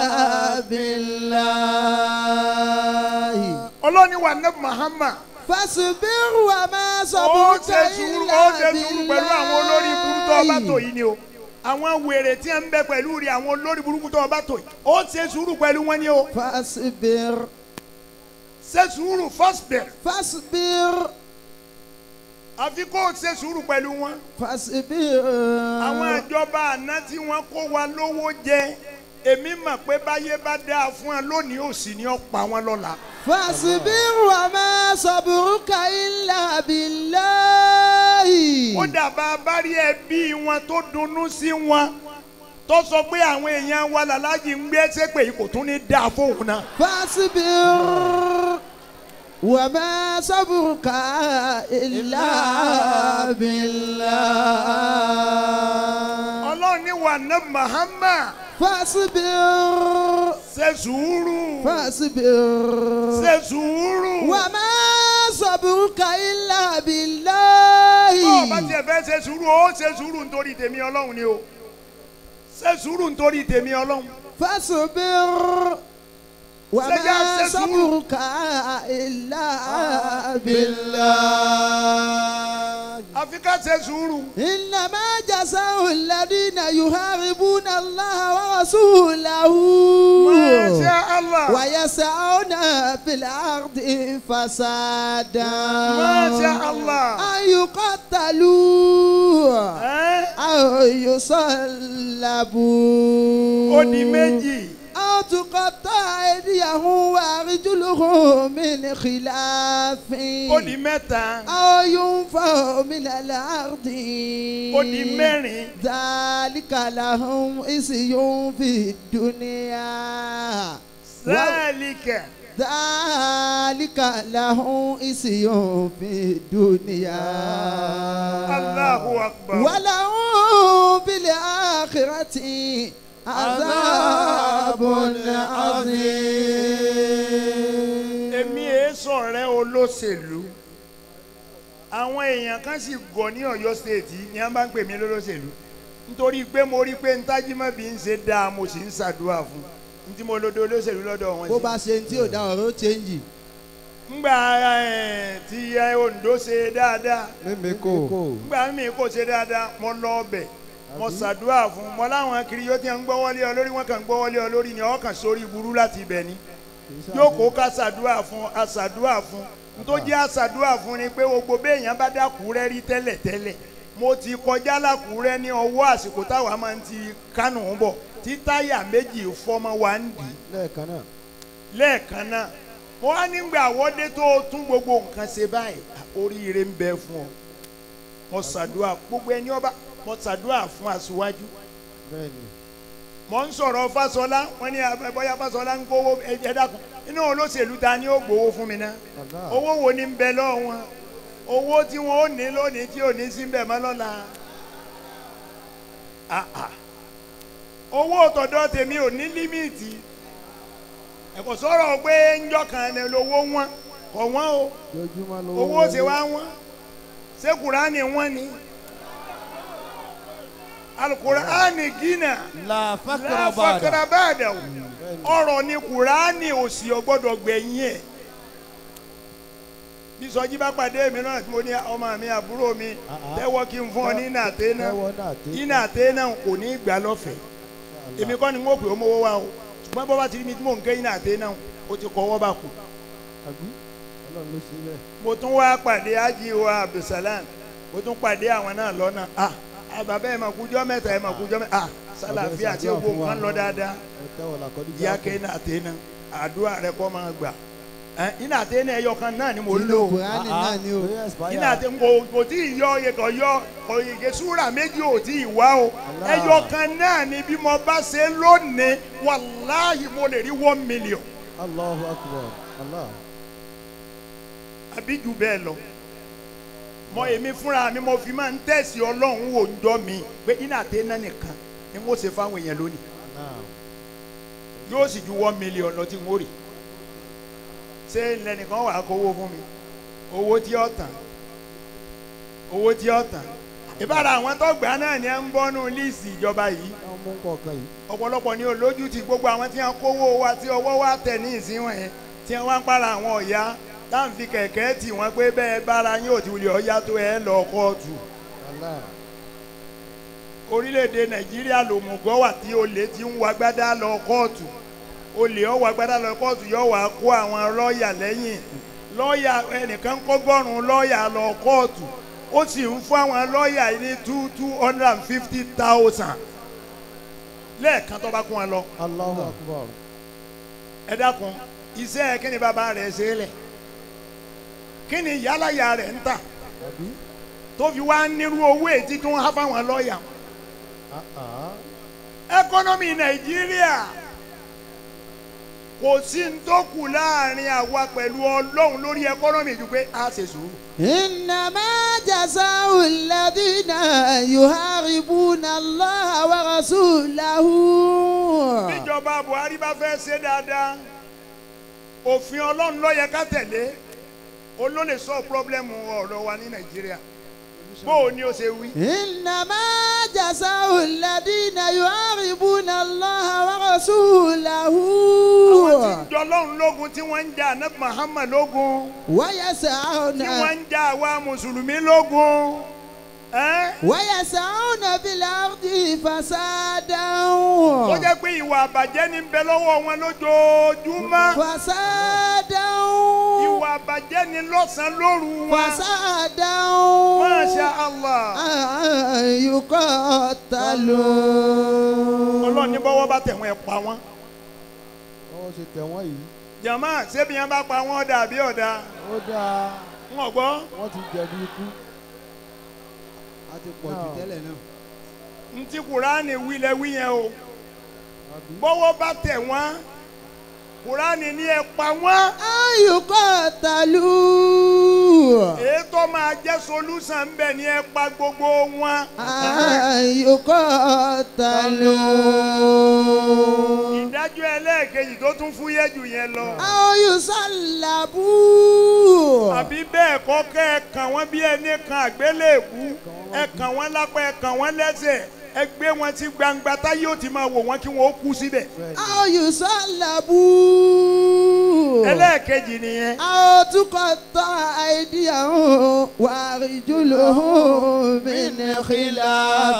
بالله ọlọ́ni wa neb muhammad فاصبر وما ó صبرك ṣe sùúrù ó ṣe sùúrù pẹ̀lú àwọn olórí burúkú tó ọba tó yìí ni o àwọn wèrè tí ń bẹ pẹ̀lú rí àwọn olórí burúkú tó ọba tó yìí ó ṣe sùúrù pẹ̀lú wọn ni o. فاصبر ṣe sùúrù fasbir فاصبر àfi kó o ṣe sùúrù pẹ̀lú wọn. فاصبر àwọn ìjọba àná tí wọ́n kó wa lówó jẹ èmi mọ̀ pé báyé bá dáa fún ẹ lónìí òsì ni ó pa wọn lọ́la. فاصبر وما صبرك إلا بالله ó dàbà bá rí ẹbí wọn tó dunnú sí wọn tó sọ pé àwọn èèyàn wa làlájì ń gbé ṣépè yìí kò tún ní dáa fóun náà. فاصبر وما صبرك إلا بالله ọlọ́run ní wà ná Muhammad فاصبر ṣe sùúrù فاصبر ṣe sùúrù. وما صبرك إلا tó o bá بالله tiẹ̀ fẹ́ ṣe sùúrù ó ṣe sùúrù nítorí tèmi ọlọ́run ni o ṣe sùúrù nítorí tèmi ọlọ́run. فاصبر وما سجاد سجود. صبرك إلا بالله àfi ká ṣe sùúrù. إنما جزاء الذين يحاربون الله ورسوله Masha Allah. ويسعون في الأرض فسادا Masha Allah. أن يقتلوا Ẹ́, أو يصلبوا ó di méjì. أو تقطع أيديهم وأرجلهم من خلاف ó di mẹ́ta. أو ينفوا من الأرض ó di mẹ́rin. ذلك لهم خزي في الدنيا Zalika. ذلك لهم خزي في الدنيا Allahu akbar. ولهم في الآخرة عذاب عظيم èmi èé sọ̀rẹ́ olóṣèlú àwọn èèyàn kan sì gọ̀ ní Ọ̀yọ́ stéètì ni wọ́n bá ń pè mí lólóṣèlú nítorí pé mo rí pé ntájímọ̀bí ń ṣe dáa mo sì ń ṣàdúrà fún un tí mo lọ́dọ̀ olóṣèlú lọ́dọ̀ wọn bó sí. bá ṣe tí ò dá ọ̀rọ̀ ó chẹ́ǹjì. ngbà ẹ̀, tí ẹ, Oǹdó ṣe dáadáa mímí kò ngbà mi kò ṣe dáadáa mo lọ ọbẹ̀ mo ṣàdúrà fún un mo láwọn kiri yóò ti ń gbọ́wọ́lé ọ lórí wọn kàn ń gbọ́wọ́lé ọ lórí ni ọkàn sórí burú láti ibẹ̀ ni jókòó ká ṣàdúrà fún aṣàdúrà fún nítorí aṣàdúrà fún ni pé gbogbo béèyàn bá dákúrẹ́ rí tẹ́lẹ̀ tẹ́lẹ̀ mo ti kọjá lákúrẹ́ ní ọwọ́ àsìkò táwa máa ń ti kánò ń bọ̀ tí táyà méjì fọ́mọ wa ń dì í lẹ́ẹ̀kan náà lẹ́ẹ̀kan náà mo wá nígbà àwọ́dé tó o tún gbogbo nǹkan ṣe báyìí oríire ń bẹ fún ọ mo ṣàdúrà gbogbo ẹni ọba mo ṣàdúrà fún aṣíwájú bẹ́ẹ̀ ni mo ń sọ̀rọ̀ Fáṣọlá wọ́n ní abẹ́ bóyá Fáṣọlá ń gbowó ẹ ẹ dákun inú olóṣèlú ta ni ó gbowó fún mi náà Allah owó wo ni ń bẹ lọ́wọ́ wọn owó tí wọn ò ní lónìí tí ò ní sí bẹ̀ mọ́ lọ́la Ah, ah. owó tọ̀dọ̀ tèmi ò ní límìtì ẹ̀kọ́ sọ̀rọ̀ pé ńjọ́ kan ni lówó wọn kọ̀ wọ́n o lójúmọ́ lówó owó ṣe wá wọ́n ṣé kùránì wọ́n ni alukùránì gínà la fakara bada láfàkàrà báàdà o bẹ́ẹ̀ ni ọ̀rọ̀ ni kùránì òsì ọgbọ́dọ̀ gbẹ̀yìn ẹ̀ bí sọjí bá pàdé mi náà tí mo ní ọmọ mi àbúrò mi Ah, ah. tẹ́wọ́ kí n fún ọ ní nàté náà tẹ́wọ́ náà té ní nàté náà kò ní í gbà lọ́fẹ̀ẹ́ èmi kọ́ ni n ó pè ó mówó wá o ṣùgbọ́n bọ́ bá ti rí mi tí mò ń ké ní nàté náà o ti kọ́wọ́ bá kù àbí ọlọ́run ló ṣe bẹ́ẹ̀ mo tún wá pàdé ájí wa abdulsalam mo tún pàdé àwọn náà lọ́nà ah àbàbẹ́ ẹ̀ mà kújọ́ mẹ́ta ẹ̀ mà kújọ́ mẹ́ta ah sálàfíà tí gbogbo nǹkan lọ dáadáa ẹ tẹ́wọ́ làkọ́dí ìyá kẹ́ iná àtẹ́nà àdúrà rẹ kọ́ máa gbà ẹ iná àtẹ́nà ẹyọ kan náà ni mo ń lò nínú kùránì náà ni o. iná àtẹ́nà kò kò tí ì yọ oyè kan yọ oyè súrà méjì ò tí ì wá o Allah. ẹyọ kan náà ni bí mo bá ṣe lónìí wàláhì mo lè rí one million Allahu akbar Allah àbí jù bẹ́ẹ̀ lọ mọ èmi fúnra mi mo fi máa ń tẹ̀sí ọlọ́run wò ń jọ mi pé iná àtẹ́nà nìkan ni mo ṣe fáwọn èèyàn lónìí náà yóò sì ju one million lọ tí n ó rì ṣé lẹnìkan wà á kówó fún mi owó tí ó tàn owó tí ó tàn ìbára àwọn tó gbà náà ni ẹ ń bọ́nú líìsì ìjọba yìí wọ́n mú kọ̀ọ̀kan yìí ọ̀pọ̀lọpọ̀ ní olójú ti gbogbo àwọn tí wọ́n kówó wa tí ọwọ́ wa tẹ̀ ní ìsínwọ̀n yẹn tí wọ́n wá ń para àwọn ọ̀yá táwọn fi kẹ̀kẹ́ tì wọ́n pé bẹ́ẹ̀ bára yín ò ti wulẹ̀ ọ̀yá tó ẹ lọ kóòtù Allah orílẹ̀-èdè nàìjíríà lòmùgọ́ wà tí olè ti ń wagbádá lọ kóòtù olè ọwọ́ agbádá lọ kóòtù yọ wá kó àwọn lọ́ọ̀yà lẹ́yìn lọ́ọ̀yà ẹnìkan kọ́gọ́rùn-ún lọ́ọ̀yà lọ kóòtù ó sì ń fún àwọn lọ́ọ̀yà yìí ní two two hundred and fifty thousand lẹ́ẹ̀kan tó bá kún wọn lọ Allahu akbar. ẹ dákun iṣẹ́ kí ni bàbá rẹ̀ ṣe é lẹ̀ kí ni yálàyà rẹ̀ ń tà Àbí? tó fi wá nírú owó ètí tó ń há fáwọn lọ́ọ̀yà Ah ah. ẹkọ́nọ́mì nàìjíríà kò sí ń tó kù láàrin àwa pẹ̀lú ọlọ́run lórí ẹkọ́nọ́mì ju pé a ṣe sùúrù. إنما جزاء الذين يحاربون الله ورسوله bíjọba buhari bá fẹ́ ṣe dáadáa òfin ọlọ́run ló yẹ ká tẹ̀lé olólè sọ pírọ́blẹ́mù ọ̀rọ̀ wa ní nàìjíríà bó o ní o ṣe wí. إنما جزاء الذين يحاربون الله ورسوله àwọn tí ń jọ ọlọ́run lógun tí wọ́n ń jà anabi muhammad lógun ويسعون tí wọ́n ń jà àwa mùsùlùmí lógun. ẹ́ ويسعون في الأرض فسادا ó jẹ́ pé ìwà àbàjẹ́ ní ń bẹ lọ́wọ́ wọn lójoojúmọ́ فسادا ìwà àbàjẹ́ ní lọ́sàn-án lóru wọn. فسادا Masha Allah. أن يقتلوا ọlọ́run ní bọ́wọ́ bá tẹ̀ wọ́n ẹ̀ pa wọ́n. Ọwọ́ ṣe tẹ̀ wọ́n yìí. jàmá ṣébi yẹn bá pa wọ́n dà bí ọ̀dà Ó dáa. ń gbọ́. Wọ́n ti jẹ̀bi ikú. a ti pọ̀ jù tẹ́lẹ̀ náà. ntí kùránì wílẹ̀ wí yẹn o Àbí? bọ́wọ́ bá tẹ̀ wọ́n kùránì ní ẹ̀ pa wọ́n. أن يقتلوا èyí tó máa jẹ́ solúsàn ń bẹ̀ ní ẹ̀ pa gbogbo wọn. أن يقتلوا ìdájọ́ ẹlẹ́ẹ̀kejì tó tún fúyẹ́ jù yẹn lọ. أو يصلبوا àbí bẹ́ẹ̀ kọ́ kẹ́ ẹ kàn wọ́n bí ẹni kan àgbélébú ẹ kàn wọ́n lápá ẹ kàn wọ́n lẹ́sẹ̀ ẹ gbé wọn sí gbangba táyé ó ti máa wò wọ́n kí wọ́n ó kú síbẹ̀. أو يصلبوا ẹlẹ́ẹ̀kejì nìyẹn. أو تقطع أيديهم وأرجلهم من خلاف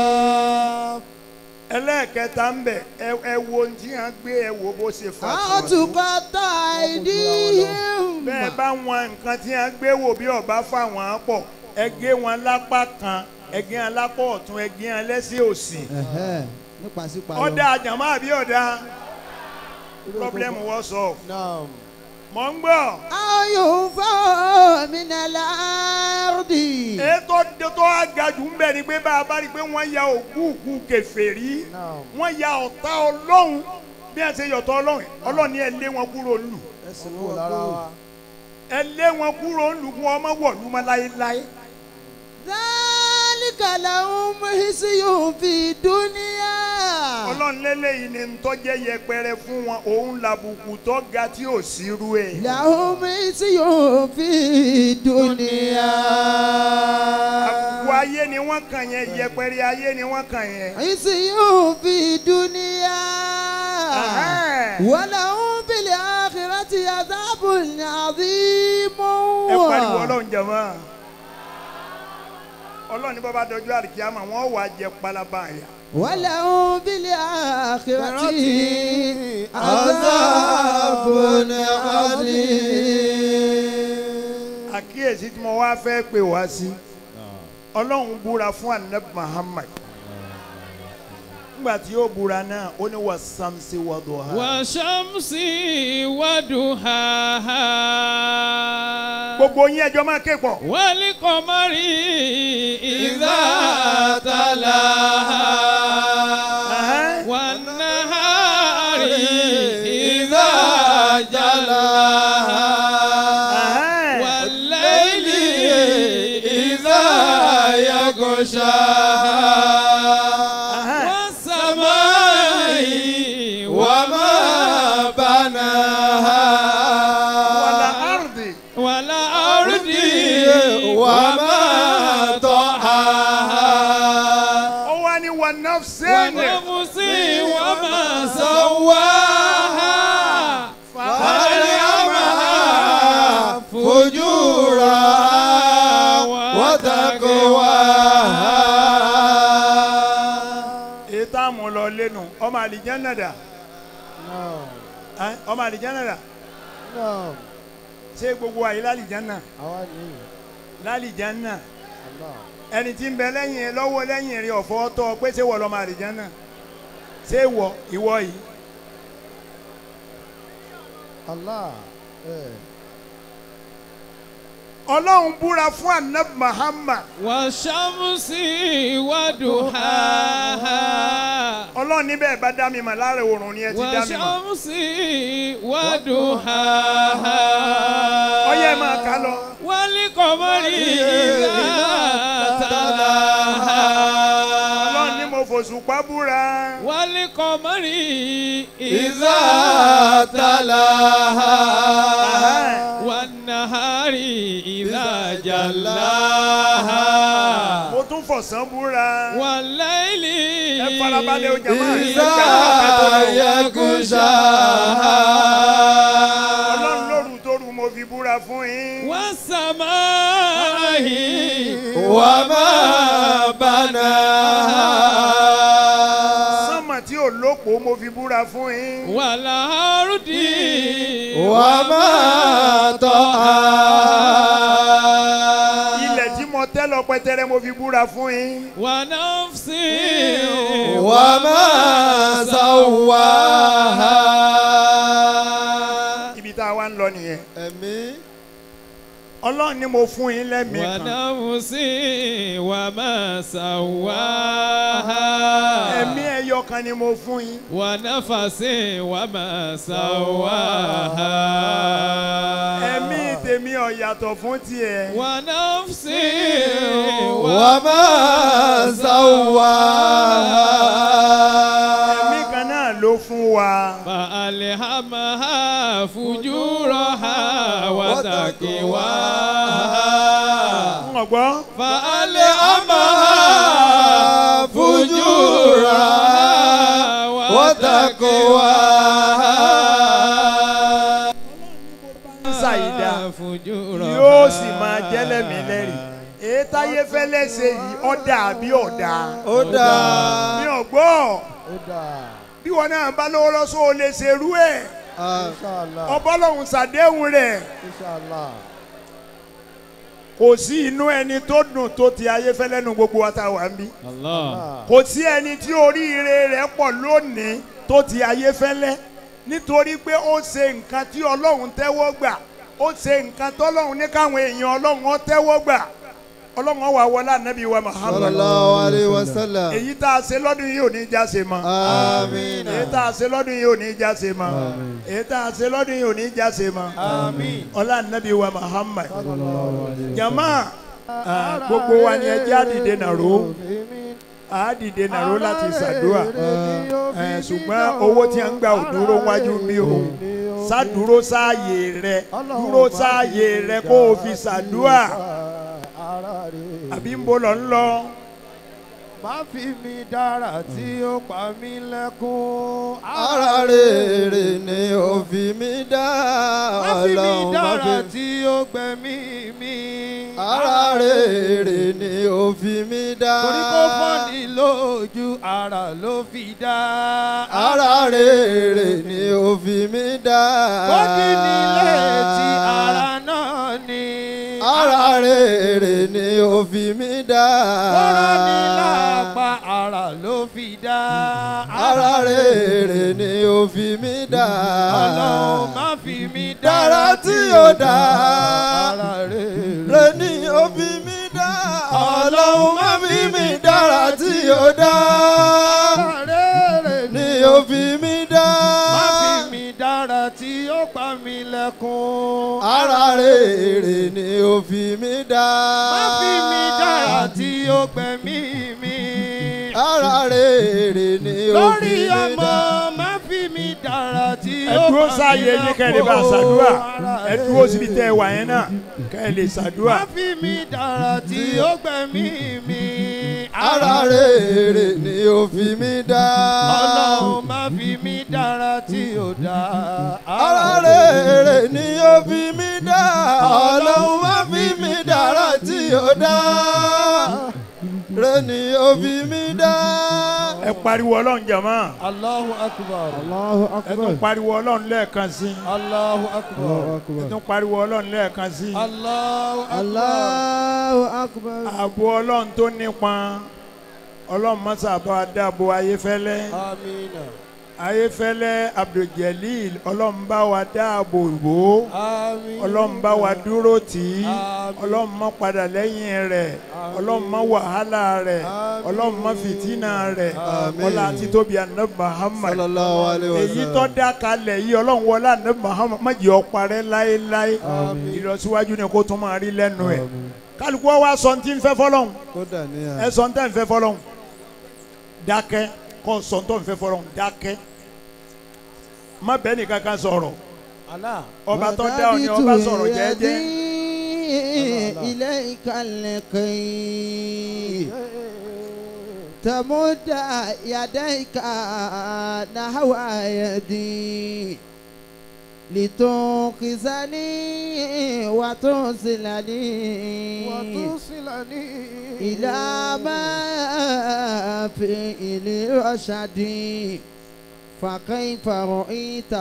ẹlẹ́ẹ̀kẹta ń bẹ̀ ẹ ẹ wo ohun tí wọ́n gbé ẹ wo bó ṣe fà أو tó. تقطع أيديهم bẹ́ẹ̀ bá wọn nǹkan tí wọ́n gbé wò bí ọba fà wọ́n pọ̀ ẹ gé wọn lápá kan ẹ gé wọn lápá ọ̀tún ẹ gé wọn lẹ́sẹ̀ òsì. nípa sípa ọ̀dà àjàmọ́ àbí ọ̀dà pọ́blẹ́mù wọ́n sọ. Naam. mọ̀ ń gbọ́. أو ينفوا من الأرض ètò tó agajù ń bẹ̀ ni pé bá a bá rí i pé wọ́n ya òkúùkù kèfèrí Naam. wọ́n ya ọ̀tá ọlọ́run bí ẹ ṣe yọ̀tọ̀ ọlọ́run ọlọ́run ni ẹ lé wọn kúrò lù Ẹsìn kúrò lára wa. ẹ lé wọn kúrò lù kí wọ́n má wọ̀lú mọ́ láéláé. ذلك لهم خزي في الدنيا ọlọ́run lélẹ́yìí ni ntọ́jẹ́ yẹpẹrẹ fún wọn òun làbùkù tó ga tí ò sírú ẹ̀. لهم خزي في الدنيا àbùkù ayé ni wọ́n kàn yẹn yẹpẹrẹ ayé ni wọ́n kàn yẹn. خزي في الدنيا Ẹ̀hẹ́n. ولهم في الآخرة عذاب عظيم ẹ pariwo ọlọ́run jẹ̀mọ́ ọlọ́run ní bàbá dọjọ́ àríkíámà wọ́n wàá jẹ palaba àyà. ولهم في الآخرة عذاب عذاب عظيم. àkíyèsí tí mo wá fẹ́ pè wá sí ọlọ́run búra fún anabi muhammad nígbà tí yóò búra náà ó ní wà samsi wà duha. والشمس وضحاها gbogbo yín ẹjọ́ máa ké pọ̀. والقمر إذا تلاها Ẹ̀hẹ́n. والنهار إذا جلاها Ẹ̀hẹ́n. والليل إذا يغشاها Ẹ̀hẹ́n. والسماء وما بناها wàlà ardi. والأرض وما طحاها ó wá ní wà nafsin. ونفس وما سواها فألهمها فجورها وتقواها èyí tá a mú lọ lẹ́nu ọmọ àlìjẹ́nà dà Naam. Ẹ́, ọmọ àlìjáná rà Naam. ṣé gbogbo àyè lálìjáná Àwa ni. lálìjáná Allah. ẹni tí ń bẹ lẹ́yìn ẹ lọ́wọ́ lẹ́yìn rẹ ọ̀fọ́ tọ́ pé ṣé wọ lọ́mọ àlìjáná ṣé wọ ìwọ yìí Allah. Eh. ọlọ́run búra fún anab Muhammad والشمس وضحاها ọlọ́run níbẹ̀ bá dá mi mà lára oòrùn ni ẹ ti dá mi mà والشمس وضحاها ọyẹ máa kà lọ والقمر إذا تلاها ọlọ́run ní mo fòṣùpá búra والقمر إذا إذا تلاها والنهار إذا جلاها mo tún fọ̀sán búra والليل ẹ farabalẹ̀ o jàmáà ẹ إذا يغشاها ọlọ́run lóru tóru mo fi búra fún yín والسماء وما بناها sánmà tí ò lópò mo fi búra fún yín والأرض وما طحاها ilẹ̀ tí mo tẹ́ lọ pẹtẹrẹ mo fi búra fún yín ونفس وما سواها ibi tá a wá ń lọ nìyẹn ẹ̀mí ọlọ́run ní mo fún yín lẹ́mìí kan ونفس وما سواها ẹ̀mí ẹyọ kan ni mo fún yín ونفس وما سواها ẹ̀mí tèmi ò yàtọ̀ fún tiẹ̀ ونفس وما سواها ẹ̀mí kan náà ló fún wa فألهمها فجورها وتقواها ń gbọ́ فألهمها فجورها وتقواها ń ṣàyídá فجورها yóò sì máa jẹ́lẹ̀mí lẹ́rìí èyí táyé fẹ́lẹ́ ṣe yìí ọ̀dà àbí ọ̀dà ó dáa mi ò gbọ́ Ó dáa. bí wọn náà bá lówó lọ́sọ́ ò lè ṣerú ẹ̀ Inshallah. ọbọ̀lọ́hún ṣàdéhùn rẹ̀ Inshallah. kò sí inú ẹni tó dùn tó ti ayé fẹ́lẹ́ nu gbogbo wa tá a wà ń bí الله Ah. kò sí ẹni tí oríire rẹ̀ pọ̀ lónìí tó ti ayé fẹ́lẹ́ nítorí pé ó ṣe nǹkan tí ọlọ́run tẹ́wọ́ gbà ó ṣe nǹkan tọ́lọ́run ní káwọn èèyàn ọlọ́run ó tẹ́wọ́ gbà ọlọ́run ó wá wọlé ànábì wa Muhammad sallallahu alayhi wa sallam èyí tá a ṣe lọ́dún yìí ò ní já ṣe mọ́ àmín èyí tá a ṣe lọ́dún yìí ò ní já ṣe mọ́ èyí tá a ṣe lọ́dún yìí ò ní já ṣe mọ́ ọlá ànábì wa Muhammad jama ah, gbogbo wa ni ẹ jẹ́ àdìde nàró àdìde nàró láti ṣàdúrà Eh, ṣùgbọ́n owó tí a ń gbà ò dúró wájú mi o ṣàdúró sáàyè rẹ dúró sáàyè rẹ kó o fi ṣàdúrà àbí ń bọ̀ lọ ń lọ Má fi mi dára tí ó pa mí lẹ́kún. ara rere ni ó fi mí dá Má fi mi ọlọ́run má dára fi tí ó gbẹ̀mí mi. ara rere ni ó fi mí dá Torí kó fọ́ni lójú ara ló fi dá. ara rere ni ó fi mí dá Bọ́dí nílé tí ara náà ni. ara rere ni ó fi mí dá Kọ́rọ́ ní lápá ara ló fi dá. ara rere ni ó fi mí dá Ọlọ́run má fi mi dára tí ó dá Ara rere. rẹ ni ó fi mí dá ọlọ́run má fi mí dára tí ó dá Ara rere ni ó fi mí dá Má fi mi dára tí ó pa mí lẹ́kún. ara rere ni ó fi mí dá Má fi mi dára tí ó gbẹ̀mí mi. ara rere ni ó fi Lórí mí ọmọ dá má fi mi dára tí ẹ ó dúró pa mí sáàyè yín kẹ́ ẹ lè bá a lẹ́kún. ṣàdúrà Ara ẹ dúró síbi tẹ́ ẹ wà yẹn náà kẹ́ ẹ lè ṣàdúrà Má fi mi dára tí ó gbẹ̀mí mi. ara rere ni ó fi mí dá Ọlọ́run má fi mi dára tí ó dá. ara rere ni ó fi mí dá ọlọ́run má fi mí dára tí ó dá rẹ ni ó fi mí dá. ẹ ẹ pariwo ọlọ́run jàmá Allahu akbar. Allahu ẹ tún akbar. pariwo ọlọ́run lẹ́ẹ̀kan sí Allahu Allahu akbar. ẹ akbar. tún pariwo ọlọ́run lẹ́ẹ̀kan sí Allahu akbar. Allahu akbar. ààbò ọlọ́run tó nípọn ọlọ́run mọ́sá bá wa dáàbò ayéfẹ́lẹ́ Amina. ayéfẹ́lẹ́ abdulgelil ọlọ́run bá wa dáàbò bò ó Amina. ọlọ́run bá wa dúró tì í Àmín. ọlọ́run má padà lẹ́yìn rẹ̀ ọlọ́run má wàhálà rẹ̀ Àmín. ọlọ́run má fìtínà rẹ̀ Àmín. ọlá àti tóbi anabi muhammad Sallallahu alayhi wa èyí sallam. tó dá kalẹ̀ yìí ọlọ́run wọlé anabi muhammad má jẹ́ ó parẹ́ láéláé Àmín. ìlọsíwájú ni kó tún máa rí lẹ́nu ẹ̀ Àmín. kálukú wa wá sọ ní tí ń fẹ́ fọlọ́hún Kódà ní ẹ à. sọ ní tẹ́ ń fẹ́ fọlọ́hún dákẹ́ kọ́ sọ ní tó ń fẹ́ fọlọ́hún dákẹ́ má bẹ́ẹ̀ ni kankan sọ̀rọ̀ Allah. ọba tó dá ọ ni ọba sọ̀rọ̀ jẹ́ẹ́jẹ́ ilé ìkàlẹ̀ kẹ́yìn. تمد يديك نحو يدي لتنقذني وتوصلني وتوصلني إلى ما في الرشد فكيف رأيت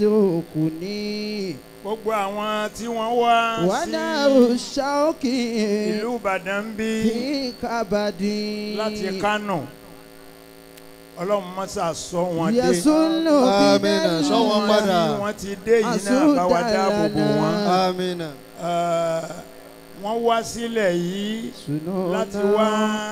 تتركني gbogbo àwọn tí wọ́n wá ونار sí الشوك ìlú ìbàdàn ń bí في كبدي láti kánò ọlọ́run mọ́sá sọ wọn dé يسل Àmín. Sọ wọn bí padà. wọ́n ti dé yìí náà bá wa dáàbò bò wọ́n Amina. Eh, wọ́n wá sílẹ̀ yìí láti wá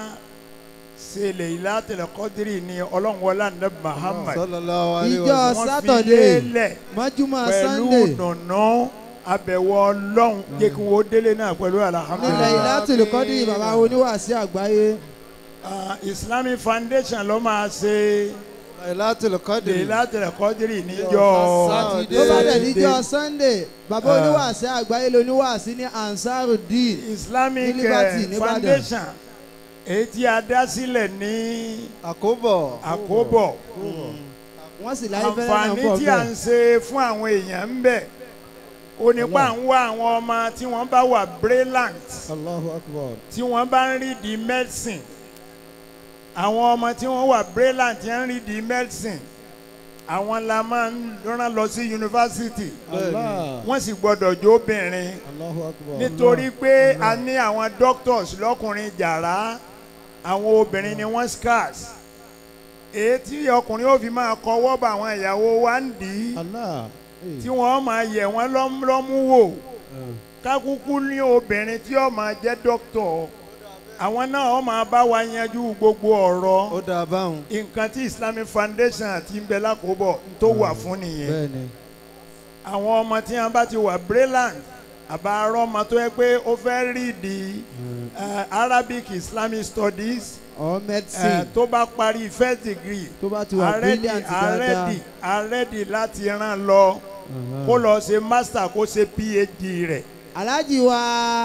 ṣe Laylatul Qadri ní ọlọ́run wọlé ní Muhammad Sallallahu alayhi wa ìjọ sallam. wọ́n fi sátọ̀dé lélẹ̀ mọ́júmọ́ pẹ̀lú sannde dùnú àbẹ̀wò ọlọ́run jẹ́ kí wọ́n délé náà pẹ̀lú nílẹ̀ alhamdulilayi. Lailatul Qadri bàbá oníwàásí àgbáyé Ah, Islamic Foundation ló máa ṣe Laylatul Qadr. Laylatul Qadri níjọ́ Sátidé. tó bá dẹ̀ níjọ́ sunday bàbá oníwàásí àgbáyé lóníwàásí ní Ansarudeen Islamic Ní Liberty, eh, Nìbàdàn. Foundation èyí tí a dá sílẹ̀ ní Àkóbọ̀. àkóbọ̀ wọ́n sì láyé fẹ́rẹ́ náà àǹfààní pọ̀ tí a ń bẹ́ẹ̀ ṣe fún àwọn èèyàn ń bẹ̀ ó nípa ń wá àwọn ọmọ tí wọ́n bá wà brilliant Allahu Akbar tí wọ́n bá ń rí di medicine àwọn ọmọ tí wọ́n wà brilliant tí wọ́n ń rí di medicine àwọn la máa ń rán lọ sí yunifásitì Allah wọ́n sì gbọ́dọ̀ jó obìnrin Allahu Akbar nítorí pé a ní àwọn doctors lọ́kùnrin jàrá àwọn obìnrin ni wọ́n scarce èyí tí ọkùnrin ó fi máa kọwọ́ bá àwọn ìyàwó wa ń dì í Allah tí wọ́n máa yẹ̀ wọ́n lọ́m- lọ́mú wò kákúkú ní obìnrin tí ó máa jẹ́ dókítọ̀ àwọn náà ó máa bá wa yanjú gbogbo ọ̀rọ̀ Ó dà báwọn. nǹkan tí Islamic Foundation àti ń bẹ lákòóbọ̀ tó wà fún nìyẹn bẹ́ẹ̀ni àwọn ọmọ tí wọn bá ti wà brilliant àbá arọ ọmọ tó yẹ pé ó fẹ́ rí di eh, Arabic Islamic Studies or eh, medicine tó bá parí first degree tó bá ti wà brilliant dáadáa arẹ́dì arẹ́dì láti rán lọ kó lọ ṣe master kó ṣe PhD rẹ̀ alhaji wa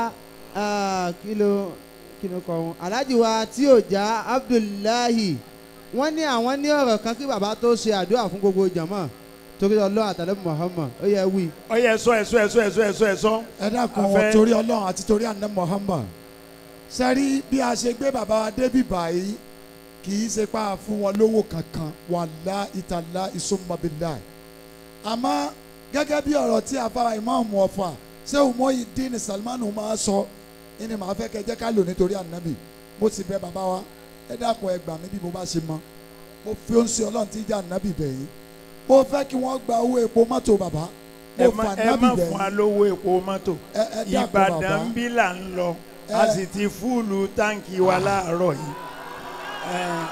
ah, kí ló kí ló kọ wọn alhaji wa tí ò já abdullahi wọ́n ní àwọn ní ọ̀rọ̀ kan kí bàbá tó ṣe àdúrà fún gbogbo jàmọ́ torí ọlọ́run àtàlẹ́ muhammad ó yẹ wí. ó yẹ ẹ̀sọ́ ẹ̀sọ́ ẹ̀sọ́ ẹ̀sọ́ ẹ̀sọ́ ẹ̀sọ́ ẹ dákun Afẹ́- torí ọlọ́run àti torí àná Muhammad sẹ́rí bí a ṣe gbé bàbá wa débi báyìí kì í ṣe pa fún wọn lówó kankan wàlá ìtàlá ìsọmọbìlá àmọ́ gẹ́gẹ́ bí ọ̀rọ̀ tí afárá ìmáàmù ọ̀fà ṣé Muyideen Salman máa sọ ẹni màá fẹ́ kẹ́ jẹ́ ká lò nítorí ànábì mo sì bẹ̀ bàbá wa ẹ dákun ẹ gbà mí bí mo bá ṣe mọ mo fi ó ń ṣe ọlọ́run tí ń jẹ́ ànábì bẹ̀ yìí mo fẹ́ kí wọ́n gba owó epo mọ́tò bàbá ẹ mo má fà ẹ ànábì má bẹ̀ fún wa yìí lówó epo mọ́tò ẹ ẹ dákun bàbá Ìbàdàn ń bí là ń lọ a Ẹ. sì ti fúùlù táǹkì wa láàárọ̀ yìí Eh,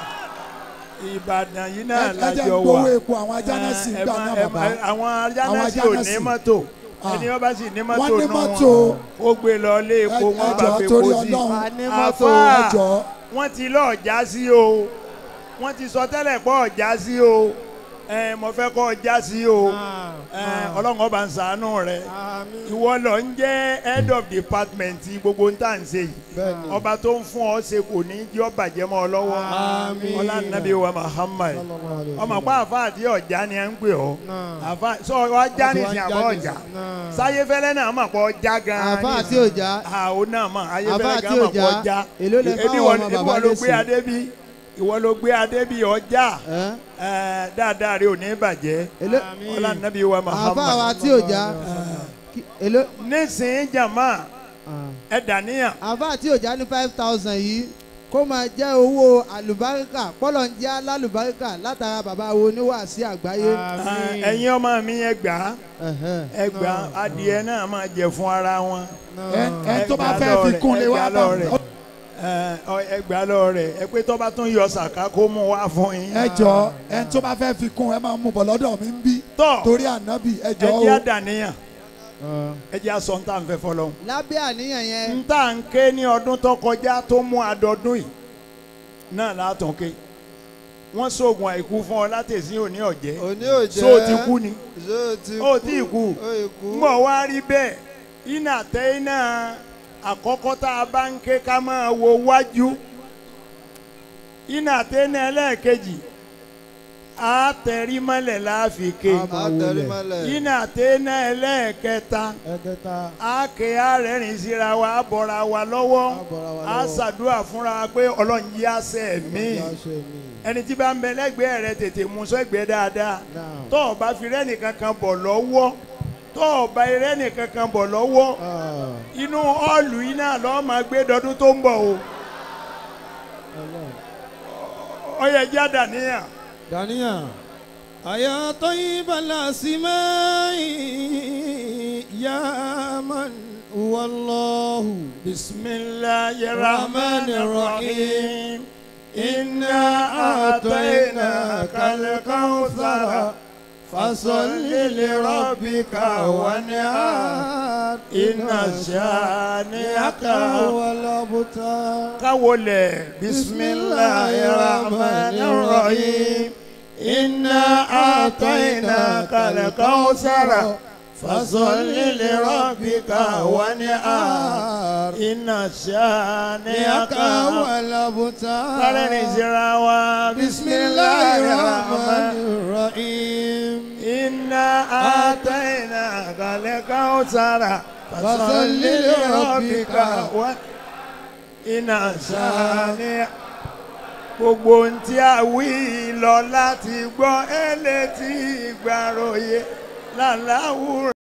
Ìbàdàn yìí náà ẹ ẹ jẹ́ lájọ gbowó wà epo àwọn ajánásì Eh, ẹ gbà má- náà ẹ bàbá má- àwọn Àwọn ajánásì ò ní ajánásì. mọ́tò Ah. ẹni wọ́n bá sì ní mọ́tò Wọ́n ní nù mọ́tò. wọn ó gbé lọ ilé epo Ẹ- wọ́n ẹ bá jọ̀ọ́ fi torí epo sí Ọlọ́run. a ní mọ́tò Àfáà. ẹ jọ̀ọ́ wọ́n ti lọ́ọ̀ já sí o wọ́n ti sọ tẹ́lẹ̀ pọ̀ já sí o ẹ mo fẹ́ kọ́ já sí o ẹ ọlọ́run ọba ń ṣàánú rẹ ìwọ lọ ń jẹ́ head of department gbogbo ń tà ń ṣe yìí ọba tó ń fún ọ ṣe kò ní jẹ́ ọ bàjẹ́ mọ́ ọ lọ́wọ́ ọlá nàbí wa Muhammad ọmọ pa àfa àti ọjà ni ẹ ń pè ọ àfa sọ ọjà nìsín àbọ̀ ọjà sáyéfẹ́lẹ́ náà mọ̀ pọ̀ ọjà gan-an àfa àti nísìn. òjá àwọn náà mọ̀ Àfáà ayéfẹ́lẹ́ tí gan ò mọ̀ pọ̀ já, ọjà èló lẹ ebi fáwọn wọn ọmọ ebi bàbá wọn ló lẹ́sìn? gbé adé bí ìwọ ló gbé adé bí ọjà ẹ́ ẹ, dáadáa rẹ ò ní bàjẹ́ èló ọlá nàbí wa àfa wa Muhammad tí ò já kí- èló nísìnyí jàmá ah. ẹ dàníyàn àfa tí ò já ní five thousand yìí kó máa jẹ́ owó àlùbáríkà pọ́lọ̀ ń jẹ́ alálùbáríkà látara bàbá wo oníwàásí àgbáyé. ẹ̀yin ọmọ mi ẹ gbà á Ẹ̀hẹ́. ẹ gbà á adìẹ náà máa jẹ fún ara wọn ẹ ẹ tó bá Ẹ gbà fẹ́ fi lọ kún rẹ̀, lé ẹ wá gbà bá lọ rẹ̀. ẹ ọ- ẹ gbà lọ rẹ ẹ pé tó bá tún yọ sàká kó mú wá fún yín. ẹ jọ ẹ tó bá fẹ́ fi kún ẹ máa mú bọ̀ lọ́dọ̀ mi ń bí tọ́ torí ànábì ẹ jọ ẹ o jẹ́ àdàníyàn Ah. ẹ jẹ́ àsọ̀ ń tà ń fẹ́ fọlọ́. lábẹ́ àníyàn yẹn ń tà ń ké ní ọdún tó kọjá tó mú àdọ́dún yìí náà látàn ké wọ́n sóògùn àìkú fún ọ látẹ̀sí òní ọ̀jẹ́ òní ò jẹ́ so ti kú ni so ti kú ó tí ì kú ó ì kú ń bọ̀ wá rí bẹ́ẹ̀ iná tẹ́ iná àkọ́kọ́ tá a bá ń ké ká máa wo wájú iná tẹ́ iná ẹlẹ́ẹ̀kejì á tẹ̀rí mọ́lẹ̀ láàfin ké àtẹrímọ́lẹ̀ iná tẹ́ iná ẹlẹ́ẹ̀kẹta ẹ̀kẹta á ké àrẹ́rìn síra wa á bọ̀ra wa lọ́wọ́ àbọ̀ra wa á lọ́wọ́ ṣàdúrà fúnra wa pé ọlọ́run yí àṣẹ mi yáṣẹ mi ẹni tí bá ń bẹ lẹ́gbẹ̀ẹ́ rẹ tètè mú sẹ́gbẹ̀ẹ́ dáadáa náà tó o bá fi rẹ́nì kankan bọ̀ lọ́wọ́ tó o bá rẹ́nì kankan bọ̀ lọ́wọ́ Ah, inú ọ́ọ̀lù yìí náà lọ́ọ́ máa gbé dọdún tó ń bọ̀ o Ọlọ́run. ó yẹ jáda níyà. دانيا أيا طيب الأسماء يا من هو الله بسم الله الرحمن الرحيم إنا أعطيناك الكوثر فصل لربك وانحر إن شانئك هو الأبتر كولي بسم الله الرحمن الرحيم إنا أعطيناك الكوثر فصل لربك وانحر إن شانئك هو قال الأبتر نزرعوا بسم الله الرحمن الرحيم إنا آتيناك الكوثر فصل لربك و iná sani gbogbo ohun tí a wí lọ láti gbọ́ ẹ létí ìgbàròyé làláwùrọ̀.